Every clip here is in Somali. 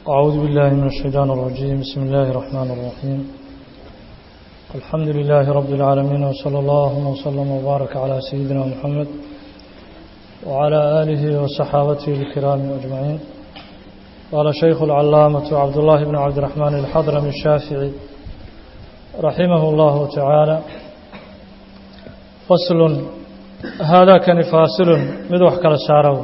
أعوذ بالله من الشيطان الرجيم بسم الله الرحمن الرحيم الحمد لله رب العالمين وصلى الله وسلم وبارك على سيدنا محمد وعلى آله وصحابته الكرام أجمعين قال شيخ العلامة عبد الله بن عبد الرحمن الحضرمي الشافعي رحمه الله تعالى فصل هذا كان فاصل مدوح كلا سارو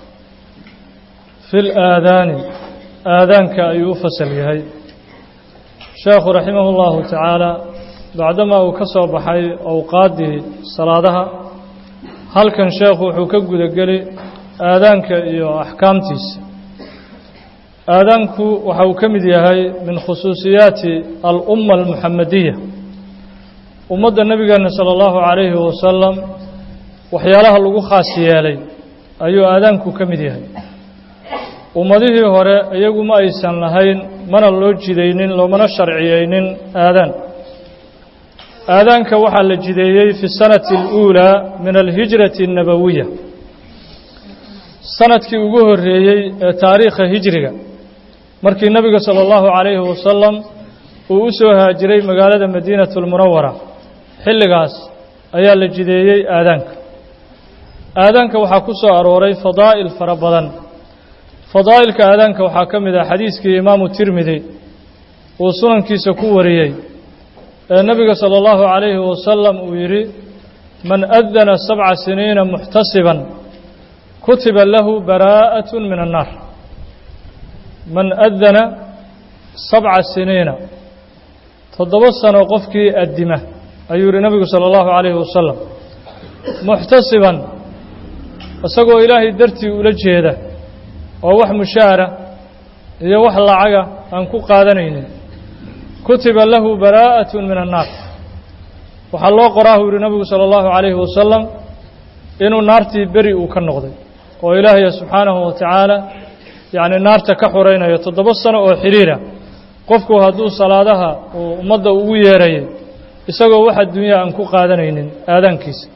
في الآذان آذانك أيو فصل يهي شيخ رحمه الله تعالى بعدما وكسر بحي أوقاته صلاتها هل كان شيخ وحكق قلي آذانك أيو أحكامتيس آذانك وحو كمد يهي من خصوصيات الأمة المحمدية أمد النبي صلى الله عليه وسلم waxyaalaha lagu khaas yeelay ayuu aadaanku ka mid yahay ummadihii hore iyagu ma aysan lahayn mana loo jidaynin loomana sharciyeynin aadaan aadaanka waxaa la jideeyey fi sanati اluulaa min alhijrati الnabawiya sanadkii ugu horreeyey ee taariikha hijriga markii nebiga salى اllahu calayhi wasalam uu u soo haajiray magaalada madiinat اlmunawara xilligaas ayaa la jideeyey aadaanka aadaanka waxaa ku soo arooray fadaa'il fara badan fadaa'ilka aadaanka waxaa ka mid ah xadiiskii imaamu tirmidi uu sunankiisa ku wariyey ee nebiga sala allahu calayhi wasalam uu yidhi man adana sabca siniina muxtasiban kutiba lahu baraa'at min annaar man adana sabca siniina toddoba sano qofkii addima ayuu yidhi nebigu sala allahu calayhi wasalam muxtasiban isagoo ilaahay dartii ula jeeda oo wax mushaara iyo wax lacaga aan ku qaadanaynin kutiba lahu baraa'at min annaar waxaa loo qoraahu yihi nabigu sala allahu calayhi wasalam inuu naartii beri uu ka noqday oo ilaahaya subxaanahu wa tacaala yacni naarta ka xuraynayo toddoba sano oo xidhiira qofku hadduu salaadaha uu ummadda ugu yeerayay isagoo wax adduunya aan ku qaadanaynin aadaankiisa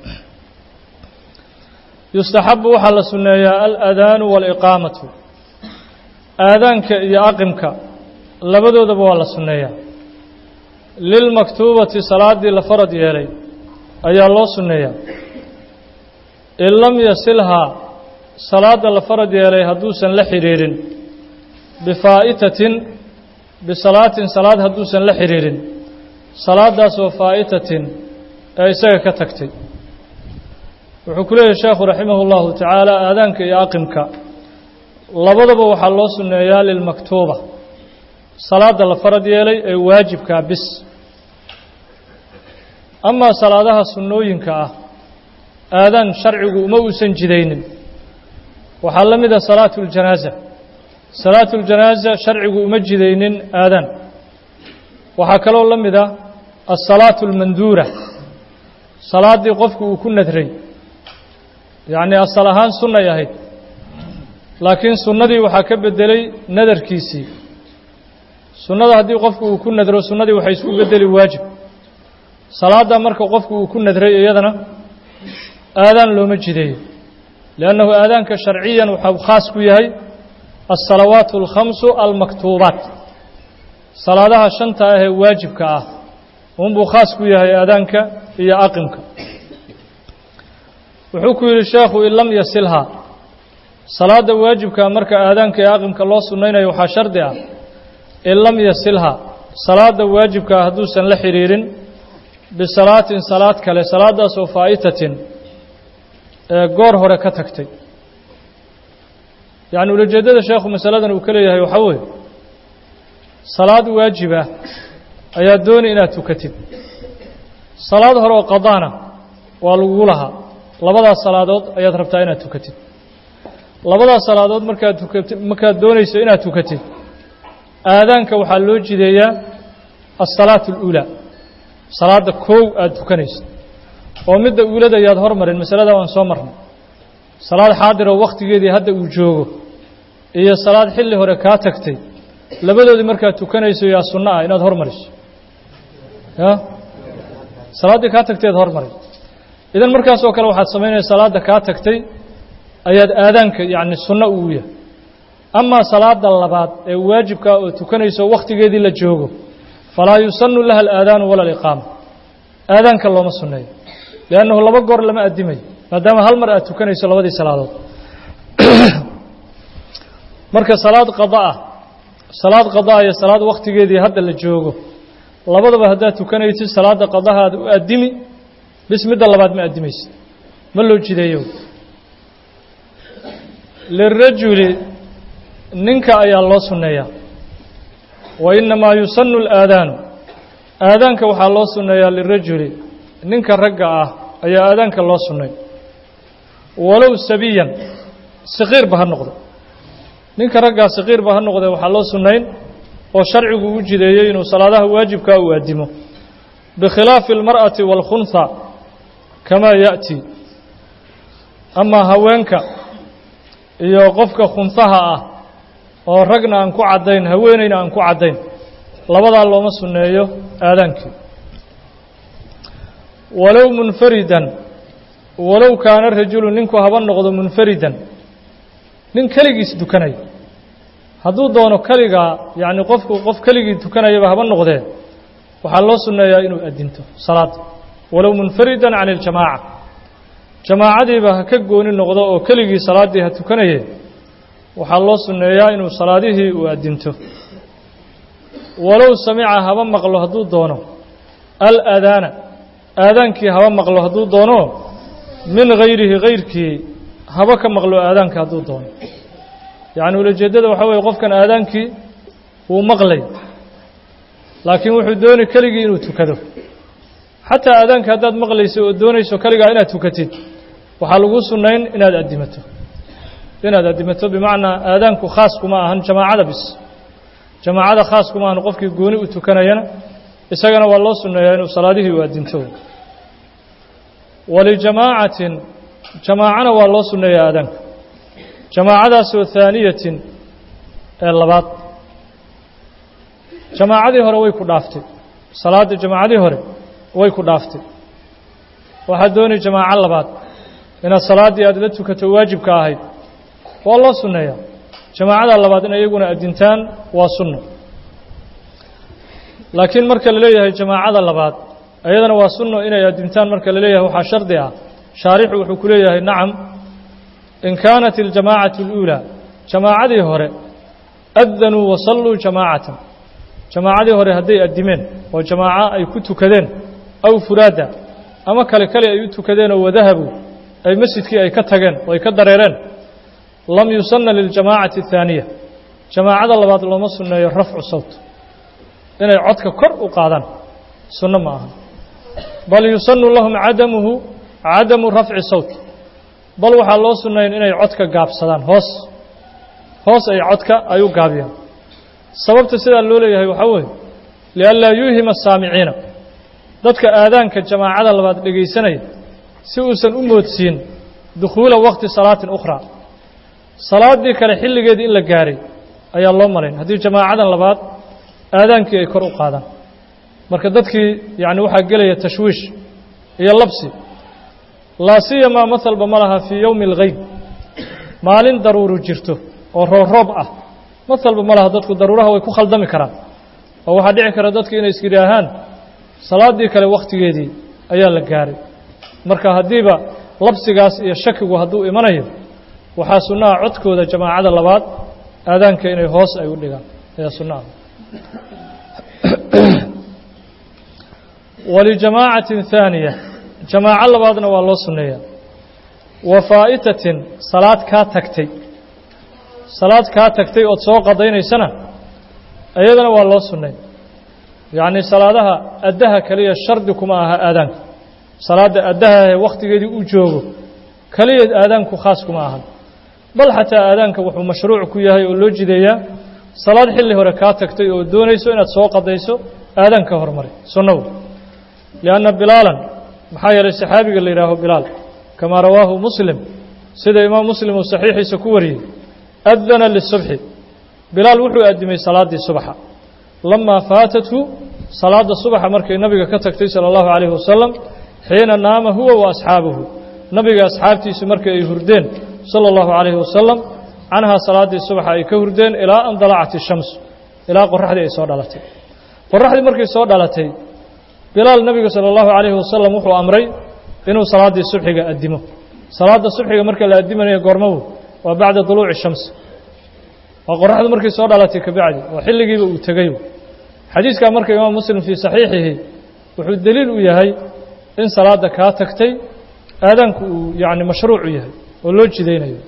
yustaxabu waxaa la sunneeyaa aladaanu waaliqaamatu aadaanka iyo aqimka labadoodaba waa la sunneeyaa lilmaktuubati salaaddii la farad yeelay ayaa loo sunneeyaa in lam yasilhaa salaadda la farad yeelay hadduusan la xidhiirin bifaa'itatin bisalaatin salaad hadduusan la xidhiirin salaadaasoo faa'itatin ee isaga ka tagtay wuxuu ku leeyahy sheekhu raximah اllahu tacaala aadaanka iyo aqimka labadaba waxaa loo sunneeyaa lilmaktuuba salaadda la farad yeelay ee waajibkaa bis amaa salaadaha sunnooyinka ah aadaan sharcigu uma uusan jidaynin waxaa la mid a salaatu اljanaaza salaatu اljanaaza sharcigu uma jidaynin aadaan waxaa kaloo la mid ah asalaatu اlmanduura salaaddii qofku uu ku nadray yacni asal ahaan sunnay ahayd laakiin sunnadii waxaa ka beddelay nadarkiisii sunnada haddii qofku uu ku nadro sunnadii waxay isku beddeli waajib salaadda marka qofku uu ku nadray iyadana aadaan looma jideeyo liannahu aadaanka sharciyan waxau khaas ku yahay alsalawaatu alkhamsu almaktuubaat salaadaha shanta ah ee waajibka ah unbuu khaas ku yahay aadaanka iyo aqimka wuxuu ku yidhi sheekhu in lam yasilhaa salaadda waajibka marka aadaanka ee aqimka loo sunnaynayo waxaa shardi ah in lam yasilhaa salaadda waajibkaa hadduusan la xidhiirin bisalaatin salaad kale salaaddaasoo faa'itatin ee goor hore ka tagtay yacni ulajeeddada sheekhu masaladan uu ka leeyahay waxaa weeye salaad waajibah ayaa dooni inaad tukatid salaad hore oo qadaana waa lagugu lahaa labadaas salaadood ayaad rabtaa inaad tukatid labadaas salaadood markaad tukatid markaad doonayso inaad tukatid aadaanka waxaa loo jideeyaa alsalaatu اluulaa salaadda koow aada tukanayso oo midda uulada ayaad hormarin masalada waan soo marnay salaad xaadiroo wakhtigeedii hadda uu joogo iyo salaad xilli hore kaa tagtay labadoodii markaad tukanayso yaa sunno ah inaad hormariso ya salaaddii kaa tagtay ad hormari idan markaas oo kale waxaad samaynaya salaadda kaa tagtay ayaad aadaanka yacni sunno ugu yahay amaa salaada labaad ee waajibkaa oo tukanayso wakhtigeedii la joogo falaa yusanu laha alaadaanu wala aliqaama aadaanka looma sunneeyo liannahu laba goor lama addimayo maadaama hal mar aad tukanayso labadii salaadood marka salaad qada ah salaad qadaa iyo salaad wakhtigeedii hadda la joogo labadaba haddaad tukanaysid salaadda qadahaada u addimi bis midda labaad ma addimaysid ma loo jideeyo lirajuli ninka ayaa loo sunneeyaa wa innamaa yusanu alaadaanu aadaanka waxaa loo sunneeyaa lirajuli ninka ragga ah ayaa aadaanka loo sunnay walow sabiyan saqiirba ha noqdo ninka raggaa saqiirba ha noqdee waxaa loo sunnayn oo sharcigu u jideeyey inuu salaadaha waajibkaa uu addimo bikhilaafi almar'ati waalkhunha kamaa ya'ti amaa haweenka iyo qofka khunhaha ah oo ragna aan ku caddayn haweenayna aan ku caddayn labadaa looma sunneeyo aadaankii walow munfaridan walow kaana rajulu ninku haba noqdo munfaridan nin keligiis dukanaya hadduu doono keligaa yacni qofku qof keligii tukanayaba haba noqdee waxaa loo sunneeyaa inuu addinto salaada walow munfaridan can iljamaaca jamaacadiiba ha ka gooni noqdo oo keligii salaaddii ha tukanaye waxaa loo sunneeyaa inuu salaadihii uu addinto walow samica haba maqlo hadduu doono alaadaana aadaankii haba maqlo hadduu doono min hayrihi hayrkii haba ka maqlo aadaanka hadduu doono yacni ulajeeddada waxaa weeye qofkan aadaankii wuu maqlay laakiin wuxuu dooni keligii inuu tukado xataa aadaanka haddaad maqlayso oo doonayso keligaa inaad tukatid waxaa lagu sunnayn inaad addimato inaad addimato bimacnaa aadaanku khaas kuma ahan jamaacada bis jamaacada khaas kuma ahan qofkii gooni u tukanayana isagana waa loo sunneeyaa inuu salaadihii u addinto walijamaacatin jamaacana waa loo sunneeyaa aadaanka jamaacadaasoo haaniyatin ee labaad jamaacadii hore way ku dhaaftay salaadda jamaacadii hore way ku dhaaftay waxaad doonay jamaaco labaad inaad salaaddii aad la tukato waajibka ahayd waa loo sunneeyaa jamaacada labaad in iyaguna addintaan waa sunno laakiin marka la leeyahay jamaacada labaad iyadana waa sunno inay addintaan marka la leeyahay waxaa shardi ah shaarixu wuxuu ku leeyahay nacam in kaanat aljamaacatu اluulaa jamaacadii hore addanuu wasalluu jamaacatan jamaacadii hore hadday addimeen oo jamaaco ay ku tukadeen aw furaada ama kale kale ay u tukadeen oo wadahabuu ay masjidkii ay ka tageen oo ay ka dareereen lam yusanna liljamaacati الthaaniya jamaacada labaad looma sunneeyo rafcu sawt inay codka kor u qaadaan sunno ma aha bal yusanu lahum cadamuhu cadamu rafci sawt bal waxaa loo sunnayn inay codka gaabsadaan hoos hoos ay codka ay u gaabiyaan sababta sidaa loo leeyahay waxaa weeye lianlaa yuuhima asaamiciina dadka aadaanka jamaacada labaad dhegaysanaya si uusan u moodsiin dukhuula waqti salaatin ukhraa salaaddii kale xilligeedii in la gaaray ayaa loo malayn haddii jamaacadan labaad aadaankii ay kor u qaadaan marka dadkii yacni waxaa gelaya tashwiish iyo labsi laa siyamaa mahalba ma laha fii yowmi algeyb maalin daruuru jirto oo rooroob ah mahalba ma laha dadku daruuraha way ku khaldami karaan oo waxaa dhici kara dadku inay iskidhaahaan salaaddii kale wakhtigeedii ayaa la gaaray marka haddiiba labsigaas iyo shakigu hadduu imanayo waxaa sunnaha codkooda jamaacada labaad aadaanka inay hoos ay u dhigaan ayaa sunnaha walijamaacatin haaniya jamaaco labaadna waa loo sunneeyaa wa faa'itatin salaad kaa tagtay salaad kaa tagtay ood soo qadaynaysana iyadana waa loo sunnay yacnii salaadaha addaha keliya shardi kuma aha aadaanka salaadda addaha ee wakhtigeedii uu joogo keliya aadaanku khaas kuma ahan bal xataa aadaanka wuxuu mashruuc ku yahay oo loo jideeyaa salaad xilli hore kaa tagtay oo doonayso inaad soo qadayso aadaanka hormaray sunnagu lianna bilaalan maxaa yeelay saxaabiga la yidhaaho bilaal kamaa rawaahu muslim sida imaam muslim uu saxiixiisa ku wariyey adana lisubxi bilaal wuxuu addimay salaaddii subaxa lamaa faatathu salaadda subaxa markay nabiga ka tagtay sala allahu calayhi wasalam xiina naama huwa wa asxaabuhu nabiga asxaabtiisu markii ay hurdeen sala allahu calayhi wasalam canhaa salaaddii subaxa ay ka hurdeen ilaa an dalacat ishamsu ilaa qoraxdii ay soo dhalatay qoraxdii markay soo dhalatay bilaal nebiga sala allahu calayhi wasalam wuxuu amray inuu salaaddii subxiga addimo salaadda subxiga marka la addimanaya goormabu waa bacda duluuci shamsi waa qoraxdu markay soo dhalatay kabacdi oo xilligiiba uu tegey xadiiskaa marka imaam muslim fii saxiixihi wuxuu deliil u yahay in salaadda kaa tagtay aadaanku uu yacni mashruucu yahay oo loo jidaynayo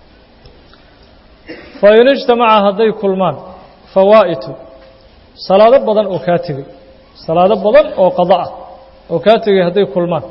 fa in ijtamaca hadday kulmaan fawaa'itu salaado badan oo kaa tegey salaado badan oo qada ah oo kaa tegey hadday kulmaan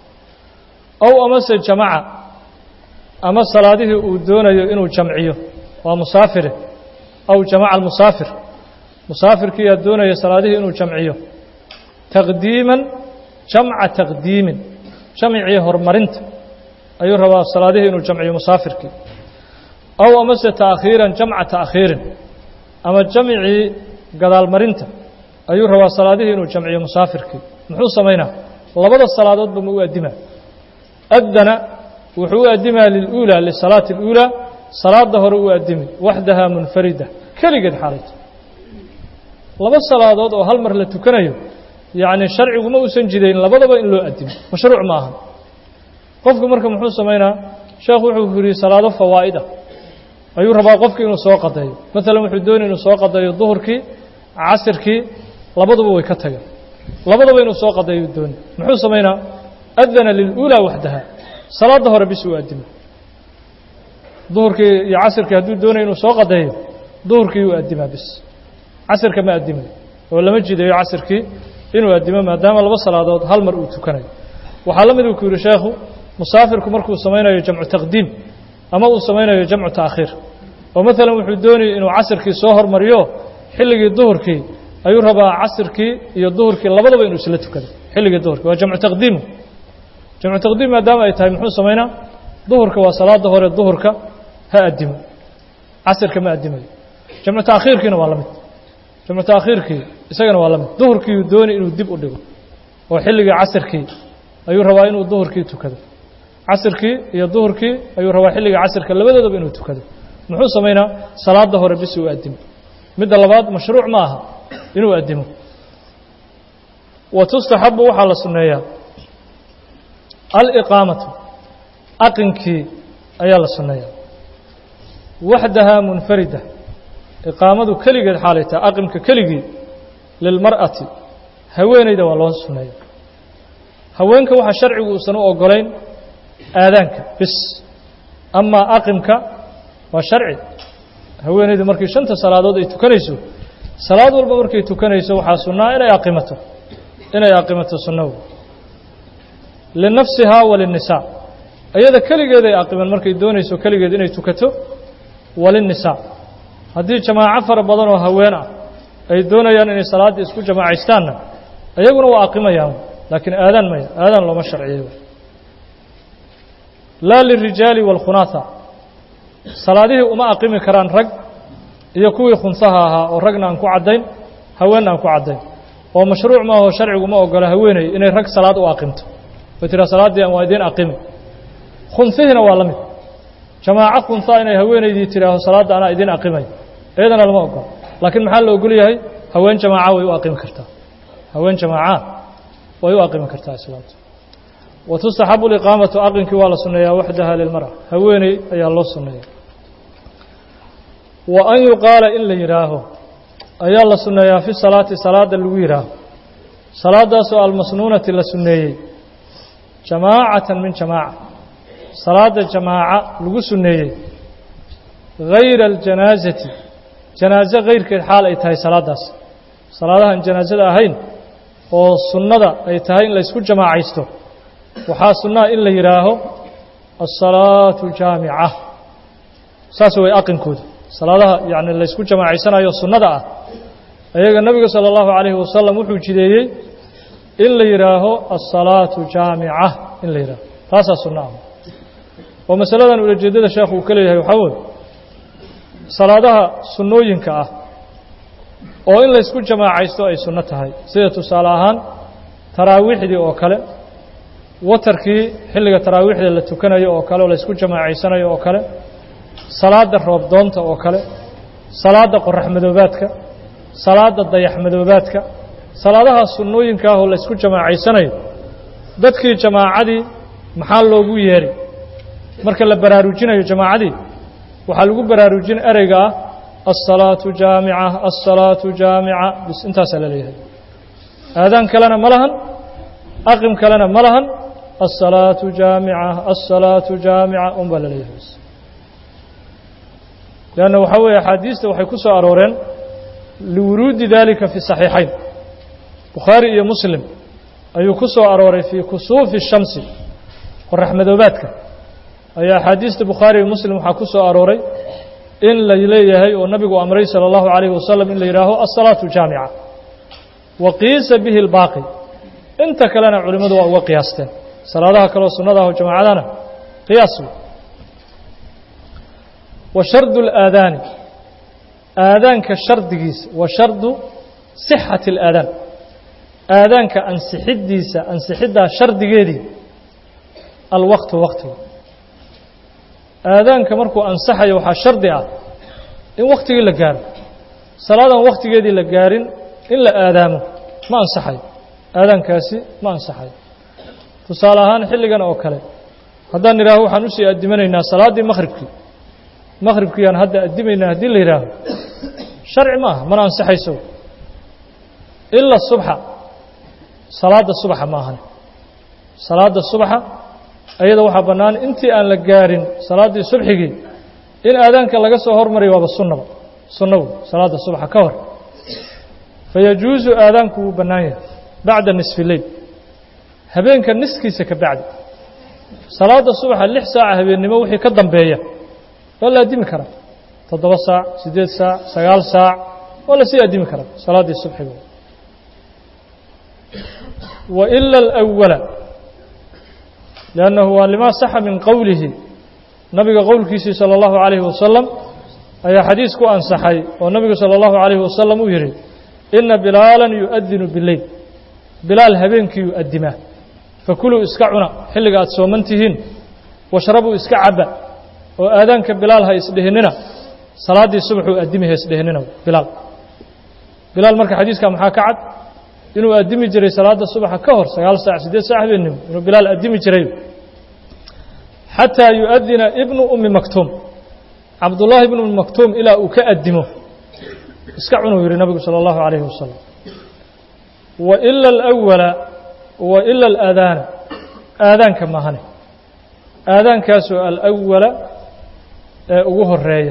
ow amase jamaca ama salaadihii uu doonayo inuu jamciyo waa musaafire aw jamaca almusaafir musaafirkiiyaa doonaya salaadihii inuu jamciyo taqdiiman jamca taqdiimin jamcii horumarinta ayuu rabaa salaadihii inuu jamciyo musaafirkii aw amase taakhiiran jamca taakhiirin ama jamcii gadaalmarinta ayuu rabaa salaadihii inuu jamciyo musaafirkii muxuu samaynaa labada salaadoodba ma u addimaa adana wuxuu u addimaa liluulaa lisalaati اluulaa salaada hore u addimi waxdahaa munfarida keligeed xaalayto laba salaadood oo hal mar la tukanayo yacni sharciguma uusan jidayn labadaba in loo addimo mashruuc ma aha qofku marka muxuu samaynaa sheekhu wuxuu yidhi salaado fawaa'id ah ayuu rabaa qofki inuu soo qadeeyo maalan wuxuu doonay inuu soo qadeeyo duhurkii casirkii labaduba way ka tageen labadaba inuu soo qadeeyo dooni muxuu samaynaa adana liluulaa waxdaha salaada hore bis uu addimo duhurkii iyo casirkii hadduu doonay inuu soo qadeeyo duhurkii uu addimaa bis casirka ma addimayo oo lama jidayo casirkii inuu addimo maadaama laba salaadood hal mar uu tukanayo waxaa la mid uu ku yidhi sheekhu musaafirku markuu samaynayo jamcu taqdiim ama uu samaynayo jamcu taakhiir oo maalan wuxuu doonayay inuu casirkii soo hormariyo xilligii duhurkii ayuu rabaa casirkii iyo duhurkii labadaba inuu isla tukado xilligii duhurkii waa jamcu taqdiimu jamcu taqdiim maadaama ay tahay muxuu samaynaa duhurka waa salaada hore duhurka ha addimo casirka ma addimayo jamcu taakhiirkiina waa la mid jamcu taakhiirkii isagana waa la mid duhurkiiuu doonay inuu dib u dhigo oo xilligii casirkii ayuu rabaa inuu duhurkii tukado casirkii iyo duhurkii ayuu rabaa xilliga casirka labadoodaba inuu tukado muxuu samaynaa salaada hore bis uu addimo midda labaad mashruuc ma aha inuu addimo wa tustaxabu waxaa la sunneeyaa aliqaamatu aqinkii ayaa la sunneeyaa waxdahaa munfarida iqaamadu keligeed xaalay tahay aqimka keligii lilmar'ati haweenayda waa loo sunneeya haweenka waxaa sharcigu uusan u ogolayn aadaanka bis amaa aqimka waa sharci haweenaydu markii shanta salaadood ay tukanayso salaad walba markay tukanayso waxaa sunnaa inay aqimato inay aqimato sunnahu linafsihaa walinisaa iyada keligeed ay aqiman markay doonayso keligeed inay tukato walinisaa haddii jamaaco fara badan oo haween ah ay doonayaan inay salaaddii isku jamaacaystaan iyaguna waa aqimayaan laakiin aadaan maya aadaan looma sharciyeyo laa lirijaali waalkhunaatha salaadihii uma aqimi karaan rag iyo kuwii khunsaha ahaa oo ragna aan ku caddayn haweenna aan ku caddayn oo mashruuc maaho sharcigu ma ogola haweenay inay rag salaad u aqimto way tiraa salaaddii aan waa idiin aqimi khunsihiina waa la mid jamaaco khunsaa inay haweenaydii tidhaaho salaadda anaa idiin aqimay iyadana lama ogola laakiin maxaa la ogol yahay haween jamaaca way u aqimi kartaa haween jamaaca way u aqimi kartaa islaamtu wa tustaxabu liqaamatu aqinkii waa la sunneeyaa waxdaha lilmara haweeney ayaa loo sunneeya wa an yuqaala in la yidhaaho ayaa la sunneeyaa fi salaati salaada lagu yidhaaho salaadaasoo almasnuunati la sunneeyey jamaacatan min jamaaca salaada jamaaca lagu sunneeyey hayra aljanaasati janaaso kayrkeed xaal ay tahay salaadaas salaadahan janaasada ahayn oo sunnada ay tahay in laysku jamaacaysto waxaa sunnaa in la yidhaaho asalaatu jaamica saas way aqinkooda salaadaha yacni laysku jamaacaysanayo sunnada ah ayaga nebiga sala allahu calayhi wasalam wuxuu jideeyey in la yidhaaho asalaatu jaamica in la yidhaaho taasaa sunno ah oo masaladan ulajeeddada sheekhu uu ka leeyahay waxaa weye salaadaha sunnooyinka ah oo in laysku jamaacaysto ay sunno tahay sida tusaale ahaan taraawiixdii oo kale watarkii xilliga taraawiixda la tukanayo oo kale oo laysku jamaacaysanayo oo kale salaadda roobdoonta oo kale salaadda qorax madoobaadka salaadda dayax madoobaadka salaadahaas sunnooyinka ah oo la ysku jamaacaysanayo dadkii jamaacadii maxaa loogu yeedhay marka la baraarujinayo jamaacadii waxaa lagu baraarujin ereyga ah alsalaatu jaamica alsalaatu jaamica bis intaasaa la leeyahay aadaan kalena ma lahan aqim kalena ma lahan alsalaatu jaamica alsalaatu jaamica un baa la leeyahay leanna waxaa weeye axaadiista waxay ku soo arooreen liwuruudi dalika fi saxiixayn bukhaari iyo muslim ayuu ku soo arooray fii kusuufi shamsi qorax madoobaadka ayaa axaadiista bukhaari iyo muslim waxaa ku soo arooray in la leeyahay oo nabigu amray salى اllahu عalayh wasalam in la yidhaaho alsalaatu jaamica wa qiisa bihi اlbaaqi inta kalena culimmadu waa uga qiyaasteen salaadaha kaleo sunnada ah oo jamaacadana qiyaas wey wa shardu اlaadaani aadaanka shardigiisa wa shardu sixati اlaadaan aadaanka ansixiddiisa ansixiddaa shardigeedii alwaqtu waqtiga aadaanka markuu ansaxayo waxaa shardi ah in waktigii la gaaro salaadan wakhtigeedii la gaarin in la aadaamo ma ansaxayo aadaankaasi ma ansaxayo tusaale ahaan xilligan oo kale haddaan idhaaho waxaan usii addimanaynaa salaaddii makhribkii makhribkiiyaan hadda addimaynaa haddii la yidhaaho sharci ma aha mana ansaxayso ila subxa salaadda subaxa ma ahan salaadda subaxa ayada waxaa bannaan intii aan la gaarin salaaddii subxigii in aadaanka laga soo hormariyo waaba sunnaba sunnabu salaadda subaxa ka hor fayajuusu aadaanku wuu bannaan yahay bacda nisfi leyl habeenka niskiisa ka bacdi salaadda subaxa lix saaca habeennimo wixii ka dambeeya waa la addimi karaa toddoba saac siddeed saac sagaal saac waa la sii addimi karaa salaaddii subxiga wa ila alawala liannahu waa limaa saxa min qowlihi nabiga qowlkiisii salى اllahu عalayhi wasalam ayaa xadiis ku ansaxay oo nabigu salى اllahu عalayhi wasalam uu yidhi ina bilaalan yu'adinu bileyl bilaal habeenkii yu'adimaa fakuluu iska cuna xilliga aad sooman tihiin washrabuu iska cabba oo aadaanka bilaal ha isdhihinina salaaddii subaxuu addimi ha isdhihinina bilaal bilaal marka xadiiska maxaa ka cad inuu addimi jiray salaadda subaxa ka hor sagaal saac siddeed saac habeennimo inuu bilaal addimi jiray xataa yu'adina ibnu ummi maktuum cabdullaahi ibnu ummi maktuum ilaa uu ka addimo iska cunuu yidhi nabigu salى اllahu عalayhi wasalam wa ila alawala wa ila alaadaana aadaanka maahane aadaankaasoo alawala ee ugu horeeya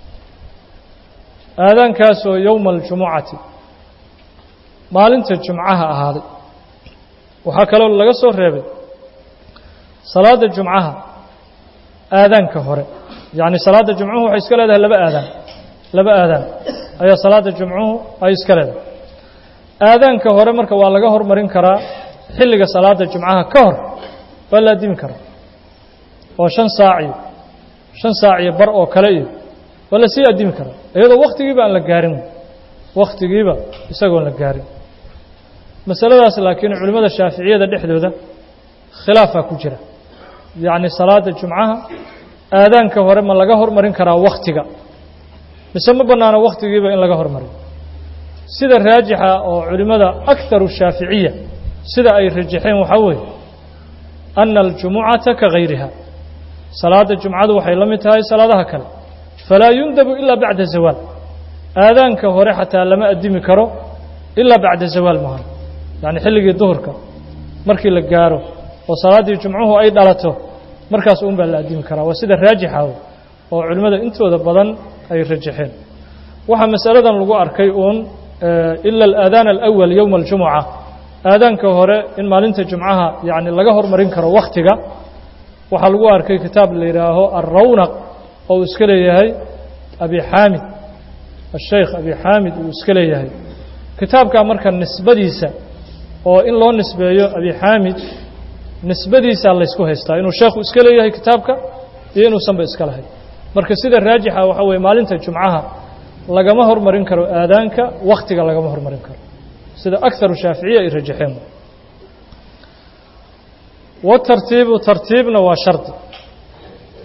aadaankaasoo yowma aljumucati maalinta jumcaha ahaaday waxaa kaloo laga soo reebay salaadda jumcaha aadaanka hore yacni salaadda jumcuhu waxay iska leedahay laba aadaan laba aadaan ayaa salaadda jumcuhu ay iska leedahay aadaanka hore marka waa laga hormarin karaa xilliga salaadda jumcaha ka hor waa la addimi karaa oo shan saac iyo shan saac iyo bar oo kale iyo waa la sii addimi karaa iyadoo wakhtigiiba aan la gaarin wakhtigiiba isagoon la gaarin masaladaas laakiin culimmada shaaficiyada dhexdooda khilaafaa ku jira yacni salaadda jumcaha aadaanka hore ma laga hormarin karaa wakhtiga mise ma bannaano wakhtigiiba in laga hormariyo sida raajixa oo culimmada akharu shaaficiya sida ay rajaxeen waxaa weeye ana aljumucata ka gayriha salaadda jumcadu waxay la mid tahay salaadaha kale falaa yundabu ilaa bacda zawaal aadaanka hore xataa lama addimi karo ilaa bacda zawaal maahan yacni xilligii duhurka markii la gaaro oo salaaddii jumcuhu ay dhalato markaas uun baa la addimi karaa waa sida raajixa oo culimmada intooda badan ay rajaxeen waxaa masaladan lagu arkay uun ila alaadaan alawal yowma aljumuca aadaanka hore in maalinta jumcaha yacni laga hormarin karo wakhtiga waxaa lagu arkay kitaab la yidhaaho alrawnaq oo uu iska leeyahay abi xaamid asheykh abi xaamid uu iska leeyahay kitaabkaa marka nisbadiisa oo in loo nisbeeyo abi xaamid nisbadiisaa laysku haystaa inuu sheekhu iska leeyahay kitaabka iyo inuusanba iska lahayn marka sida raajixa waxaa weeye maalinta jumcaha lagama hormarin karo aadaanka wakhtiga lagama hormarin karo sida akharu shaaficiya ay rajaxeen watartiibu tartiibna waa shardi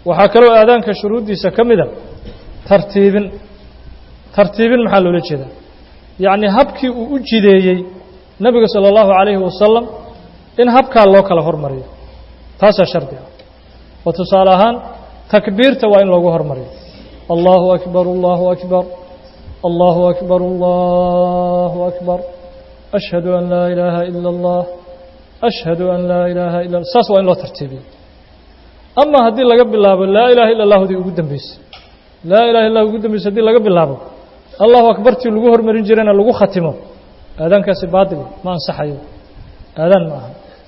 waxaa kaloo aadaanka shuruuddiisa ka mida tartiibin tartiibin maxaa loola jeedaa yacni habkii uu u jideeyey nebiga sala allahu calayhi wasalam in habkaa loo kala hormariyo taasaa shardi ah oo tusaale ahaan takbiirta waa in loogu hormariyo allahu akbar allahu akbar allahu akbar allahu akbar ashhadu an laa ilaaha ila allah ashhadu an laa ilaaha ila saas waa in loo tartiibiyo ama haddii laga bilaabo laa ilaha illa allahudii ugu dambeysay laa ilaha illah ugu dambeysay haddii laga bilaabo allahu akbartii lagu hormarin jirayna lagu khatimo aadaankaasi baatil ma ansaxayo aadaan ma aha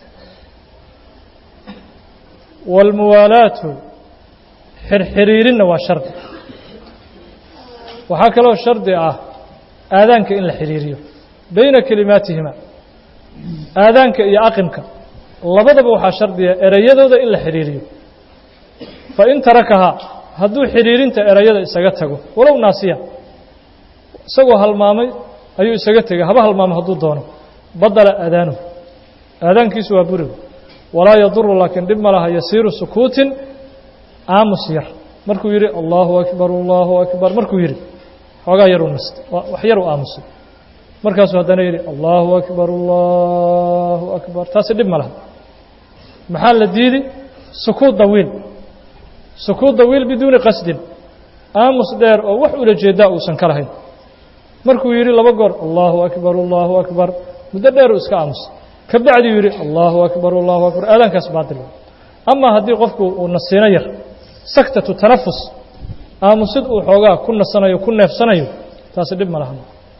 waalmuwaalaatu xirxiriirinna waa shardi waxaa kaloo shardi ah aadaanka in la xiriiriyo bayna kelimaatihima aadaanka iyo aqimka labadaba waxaa shardiya ereyadooda in la xidhiiriyo fa in tarakahaa hadduu xidhiirinta ereyada isaga tago walow naasiya isagoo halmaamay ayuu isaga tegay haba halmaamo hadduu doono badala aadaanuhu aadaankiisu waa buriga walaa yaduru laakiin dhib ma laha yasiiru sukuutin aamus yar markuu yidhi allaahu akbar allaahu akbar markuu yidhi xoogaa yaruu nastay wax yaruu aamusay markaasuu haddana yidhi allaahu akbar allaahu akbar taasi dhib ma laha maxaa la diidi sukuut dawiil sukuut dawiil biduuni qasdin aamus dheer oo wax ula jeedaa uusan ka lahayn markuu yidhi laba goor allaahu akbar allaahu akbar muddo dheeruu iska aamusay ka bacdiuu yidhi allaahu akbar allahu akbar aadaankaas baatil ama haddii qofku uu nasiino yar saktatu tanafus aamusid uu xoogaa ku nasanayo ku neefsanayo taasi dhib ma lahan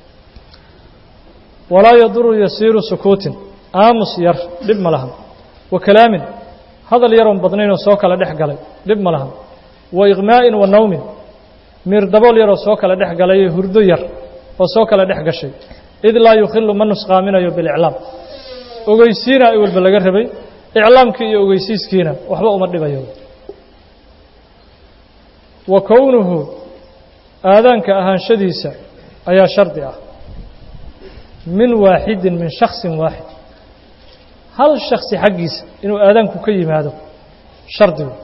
walaa yaduru yasiiru sukuutin aamus yar dhib ma lahan wa kalaamin hadal yaroon badnaynoo soo kala dhex galay dhib ma lahan wa iqmaa'in wa nawmin miir dabool yaroo soo kala dhex galay hurdo yar oo soo kala dhex gashay id laa yukhilu ma nusqaaminayo biliclaam ogeysiina i walba laga rabay iclaamkii iyo ogeysiiskiina waxba uma dhibayo wa kownuhu aadaanka ahaanshadiisa ayaa shardi ah min waaxidin min shaksin waaxid hal shaksi xaggiisa inuu aadaanku ka yimaado shardigu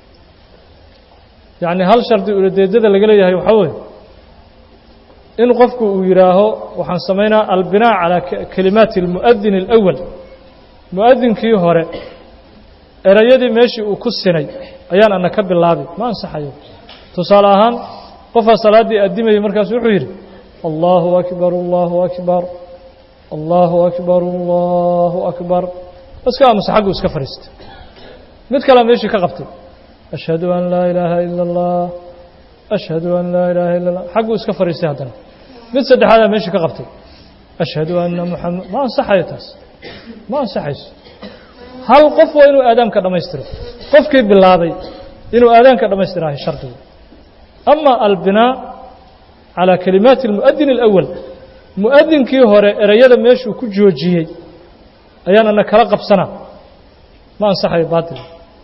yacni hal shardi uladeedada laga leeyahay waxaa weeye in qofku uu yidhaaho waxaan samaynaa albinaa calaa kelimaati almu'adin alawal mu'adinkii hore erayadii meeshii uu ku sinay ayaan ana ka bilaabi ma ansaxayo tusaale ahaan qofaa salaaddii addimayay markaasu wuxuu yidhi allaahu akbar allaahu akbar allaahu akbar allaahu akbar iska aamusa xaggu iska fadhiistay mid kalea meeshii ka qabtay ashhadu an laa ilaaha ila allah ashhadu an laa ilaaha illa allah xagguu iska fadhiistay haddana mid saddexaadaa meeshii ka qabtay ashhadu anna muxamed ma ansaxayo taas ma ansaxayso hal qof waa inuu aadaamka dhammaystiro qofkii bilaabay inuu aadaanka dhammaystirahay shardigu ama albinaa calaa kalimaati almu'adin alawal mu'adinkii hore ereyada meeshuu ku joojiyey ayaan ana kala qabsanaa ma ansaxayo baatil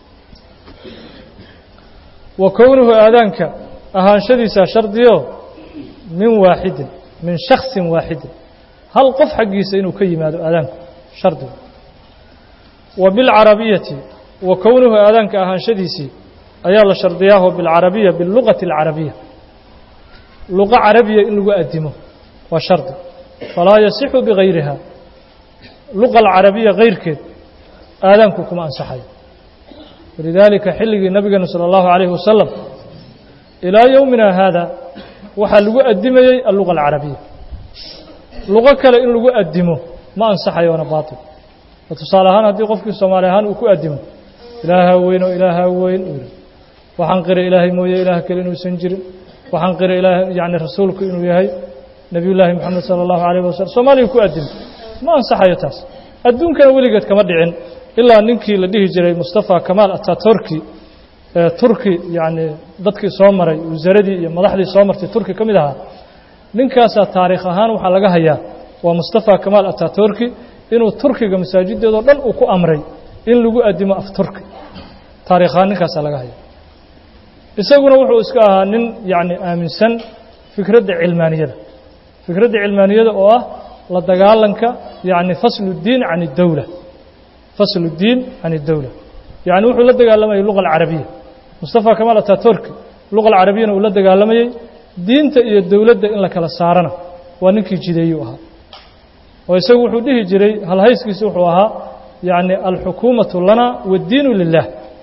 wa kownuhu aadaanka ahaanshadiisaa shardiyo min waaxidin min shaksin waaxidin hal qof xaggiisa inuu ka yimaado aadaanku shardigu wa bilcarabiyati wa kownuhu aadaanka ahaanshadiisii ayaa la shardiyaaho bilcarabiya biluqati alcarabiya luqa carabiya in lagu addimo waa shardi falaa yasixu bigayriha luqa alcarabiya kayrkeed aadaanku kuma ansaxayo walidaalika xilligii nabigeenu sala allahu calayhi wasalam ilaa yowmina haada waxaa lagu addimayey alluqa alcarabiya luqo kale in lagu addimo ma ansaxayo waana baatil oo tusaale ahaan haddii qofkii soomaali ahaan uu ku addimo ilaahaa weyn oo ilaahaa weyn uu yihi waxaan qiray ilaahay mooye ilaah kale inuusan jirin waxaan qiray ilaah yacni rasuulku inuu yahay nebiyullaahi moxamed sala allahu calayh wasalam soomaaliga ku addimo ma ansaxayo taas adduunkana weligeed kama dhicin ilaa ninkii la dhihi jiray mustafa kamaal ataturki ee turki yacni dadkii soo maray wasaaradii iyo madaxdii soo martay turki ka mid ahaa ninkaasaa taariikh ahaan waxaa laga hayaa waa mustafa kamaal ataturki inuu turkiga masaajideedoo dhan uu ku amray in lagu addimo af turki taarikh ahaan ninkaasaa laga haya isaguna wuxuu iska ahaa nin yacni aaminsan fikradda cilmaaniyada fikradda cilmaaniyada oo ah la dagaalanka yacni faslu اdiin can اdowla faslu اdiin can اdowla yacni wuxuu la dagaalamayay luga alcarabiya mustafa kamaal ataturki luqa alcarabiyana uu la dagaalamayey diinta iyo dowladda in la kala saarana waa ninkii jideeyuu ahaa oo isagu wuxuu dhihi jiray halhayskiisi wuxuu ahaa yacni alxukuumatu lana waaddiinu lilah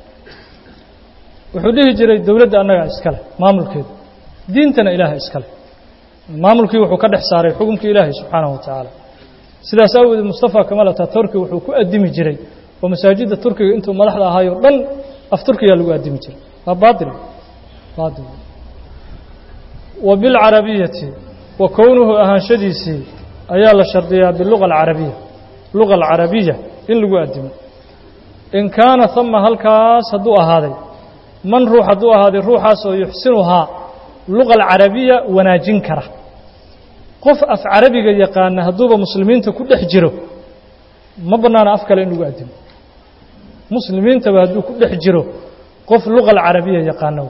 wuxuu dhihi jiray dowladda annagaa iskale maamulkeeda diintana ilaaha iskale maamulkii wuxuu ka dhex saaray xukumkii ilaahay subxaanahu wa tacaala sidaas aawoodee mustafa kamal ataturki wuxuu ku addimi jiray oo masaajidda turkiga intuu madaxda ahaayoo dhan af turkiyaa lagu addimi jiray waa baail baail wa bilcarabiyati wa kownuhu ahaanshadiisii ayaa la shardiyaa biluga alcarabiya luga alcarabiya in lagu addimo in kaana hama halkaas hadduu ahaaday man ruux hadduu ahaaday ruuxaas oo yuxsinuhaa luga alcarabiya wanaajin kara qof af carabiga yaqaana hadduuba muslimiinta ku dhex jiro ma bannaana af kale in lagu addimo muslimiintaba hadduu ku dhex jiro qof luga alcarabiya yaqaano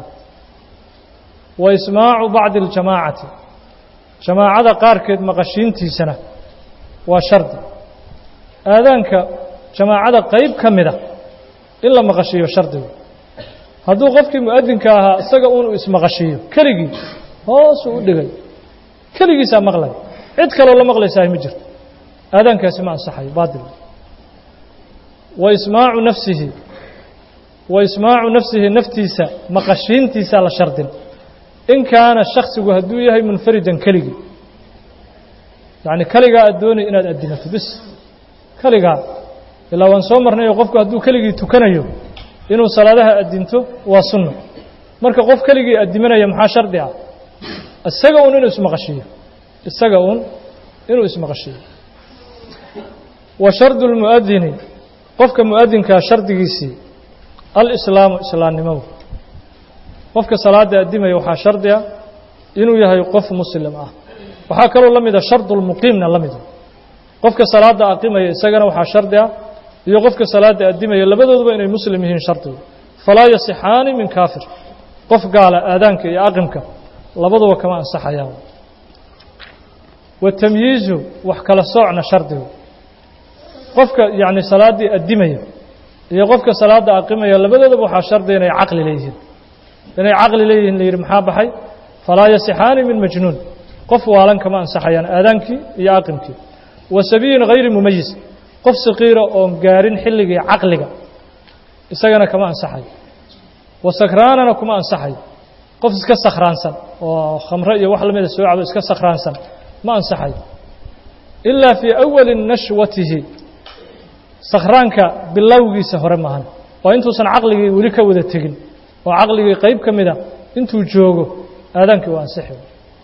wa ismaacu bacdi aljamaacati jamaacada qaarkeed maqashiintiisana waa shardi aadaanka jamaacada qayb ka mida in la maqashiiyo shardigu hadduu qofkii mu'adinka ahaa isaga uunu ismaqashiiyo keligii hoosuu u dhigay keligiisaa maqlay cid kaloo la maqlaysahay ma jirto aadaankaasi ma ansaxayo baatil wa ismaacu nafsihi wa ismaacu nafsihi naftiisa maqashiintiisaa la shardin in kaana shaksigu hadduu yahay munfaridan keligii yacni keligaa aad doonay inaad addimato bis keligaa ilaa waan soo marnayoo qofku hadduu keligii tukanayo inuu salaadaha addinto waa sunno marka qof keligii addimanaya maxaa shardi ah isaga uun inuu ismaqashiiyo isaga uun inuu ismaqashiiyo wa shardu lmu'adini qofka mu'adinkaa shardigiisii alislaamu islaamnimadu qofka salaadda addimaya waxaa shardi ah inuu yahay qof muslim ah waxaa kaloo la mida shardulmuqiimna la mida qofka salaadda aqimaya isagana waxaa shardi ah iyo qofka salaadda addimaya labadooduba inay muslim yihiin shardigu falaa yasixaani min kaafir qof gaala aadaanka iyo aqimka labaduba kama ansaxayaan watamyiizu wax kala soocna shardigu qofka yacni salaaddii addimaya iyo qofka salaadda aqimaya labadoodaba waxaa shardiga inay caqli leeyihiin inay caqli leeyihiin la yidhi maxaa baxay falaa yasixaani min majnuun qof waalan kama ansaxayaan aadaankii iyo aqimkii wa sabiyin hayri mumayis qof saqiira oon gaarin xilligii caqliga isagana kama ansaxayo wa sakraanana kuma ansaxayo qof iska sakhraansan oo khamre iyo wax lamida soo cabo iska sakhraansan ma ansaxayo ilaa fii awali nashwatihi sakhraanka bilowgiisa hore maahan waa intuusan caqligii weli ka wada tegin oo caqligii qayb ka mida intuu joogo aadaankii waa ansixi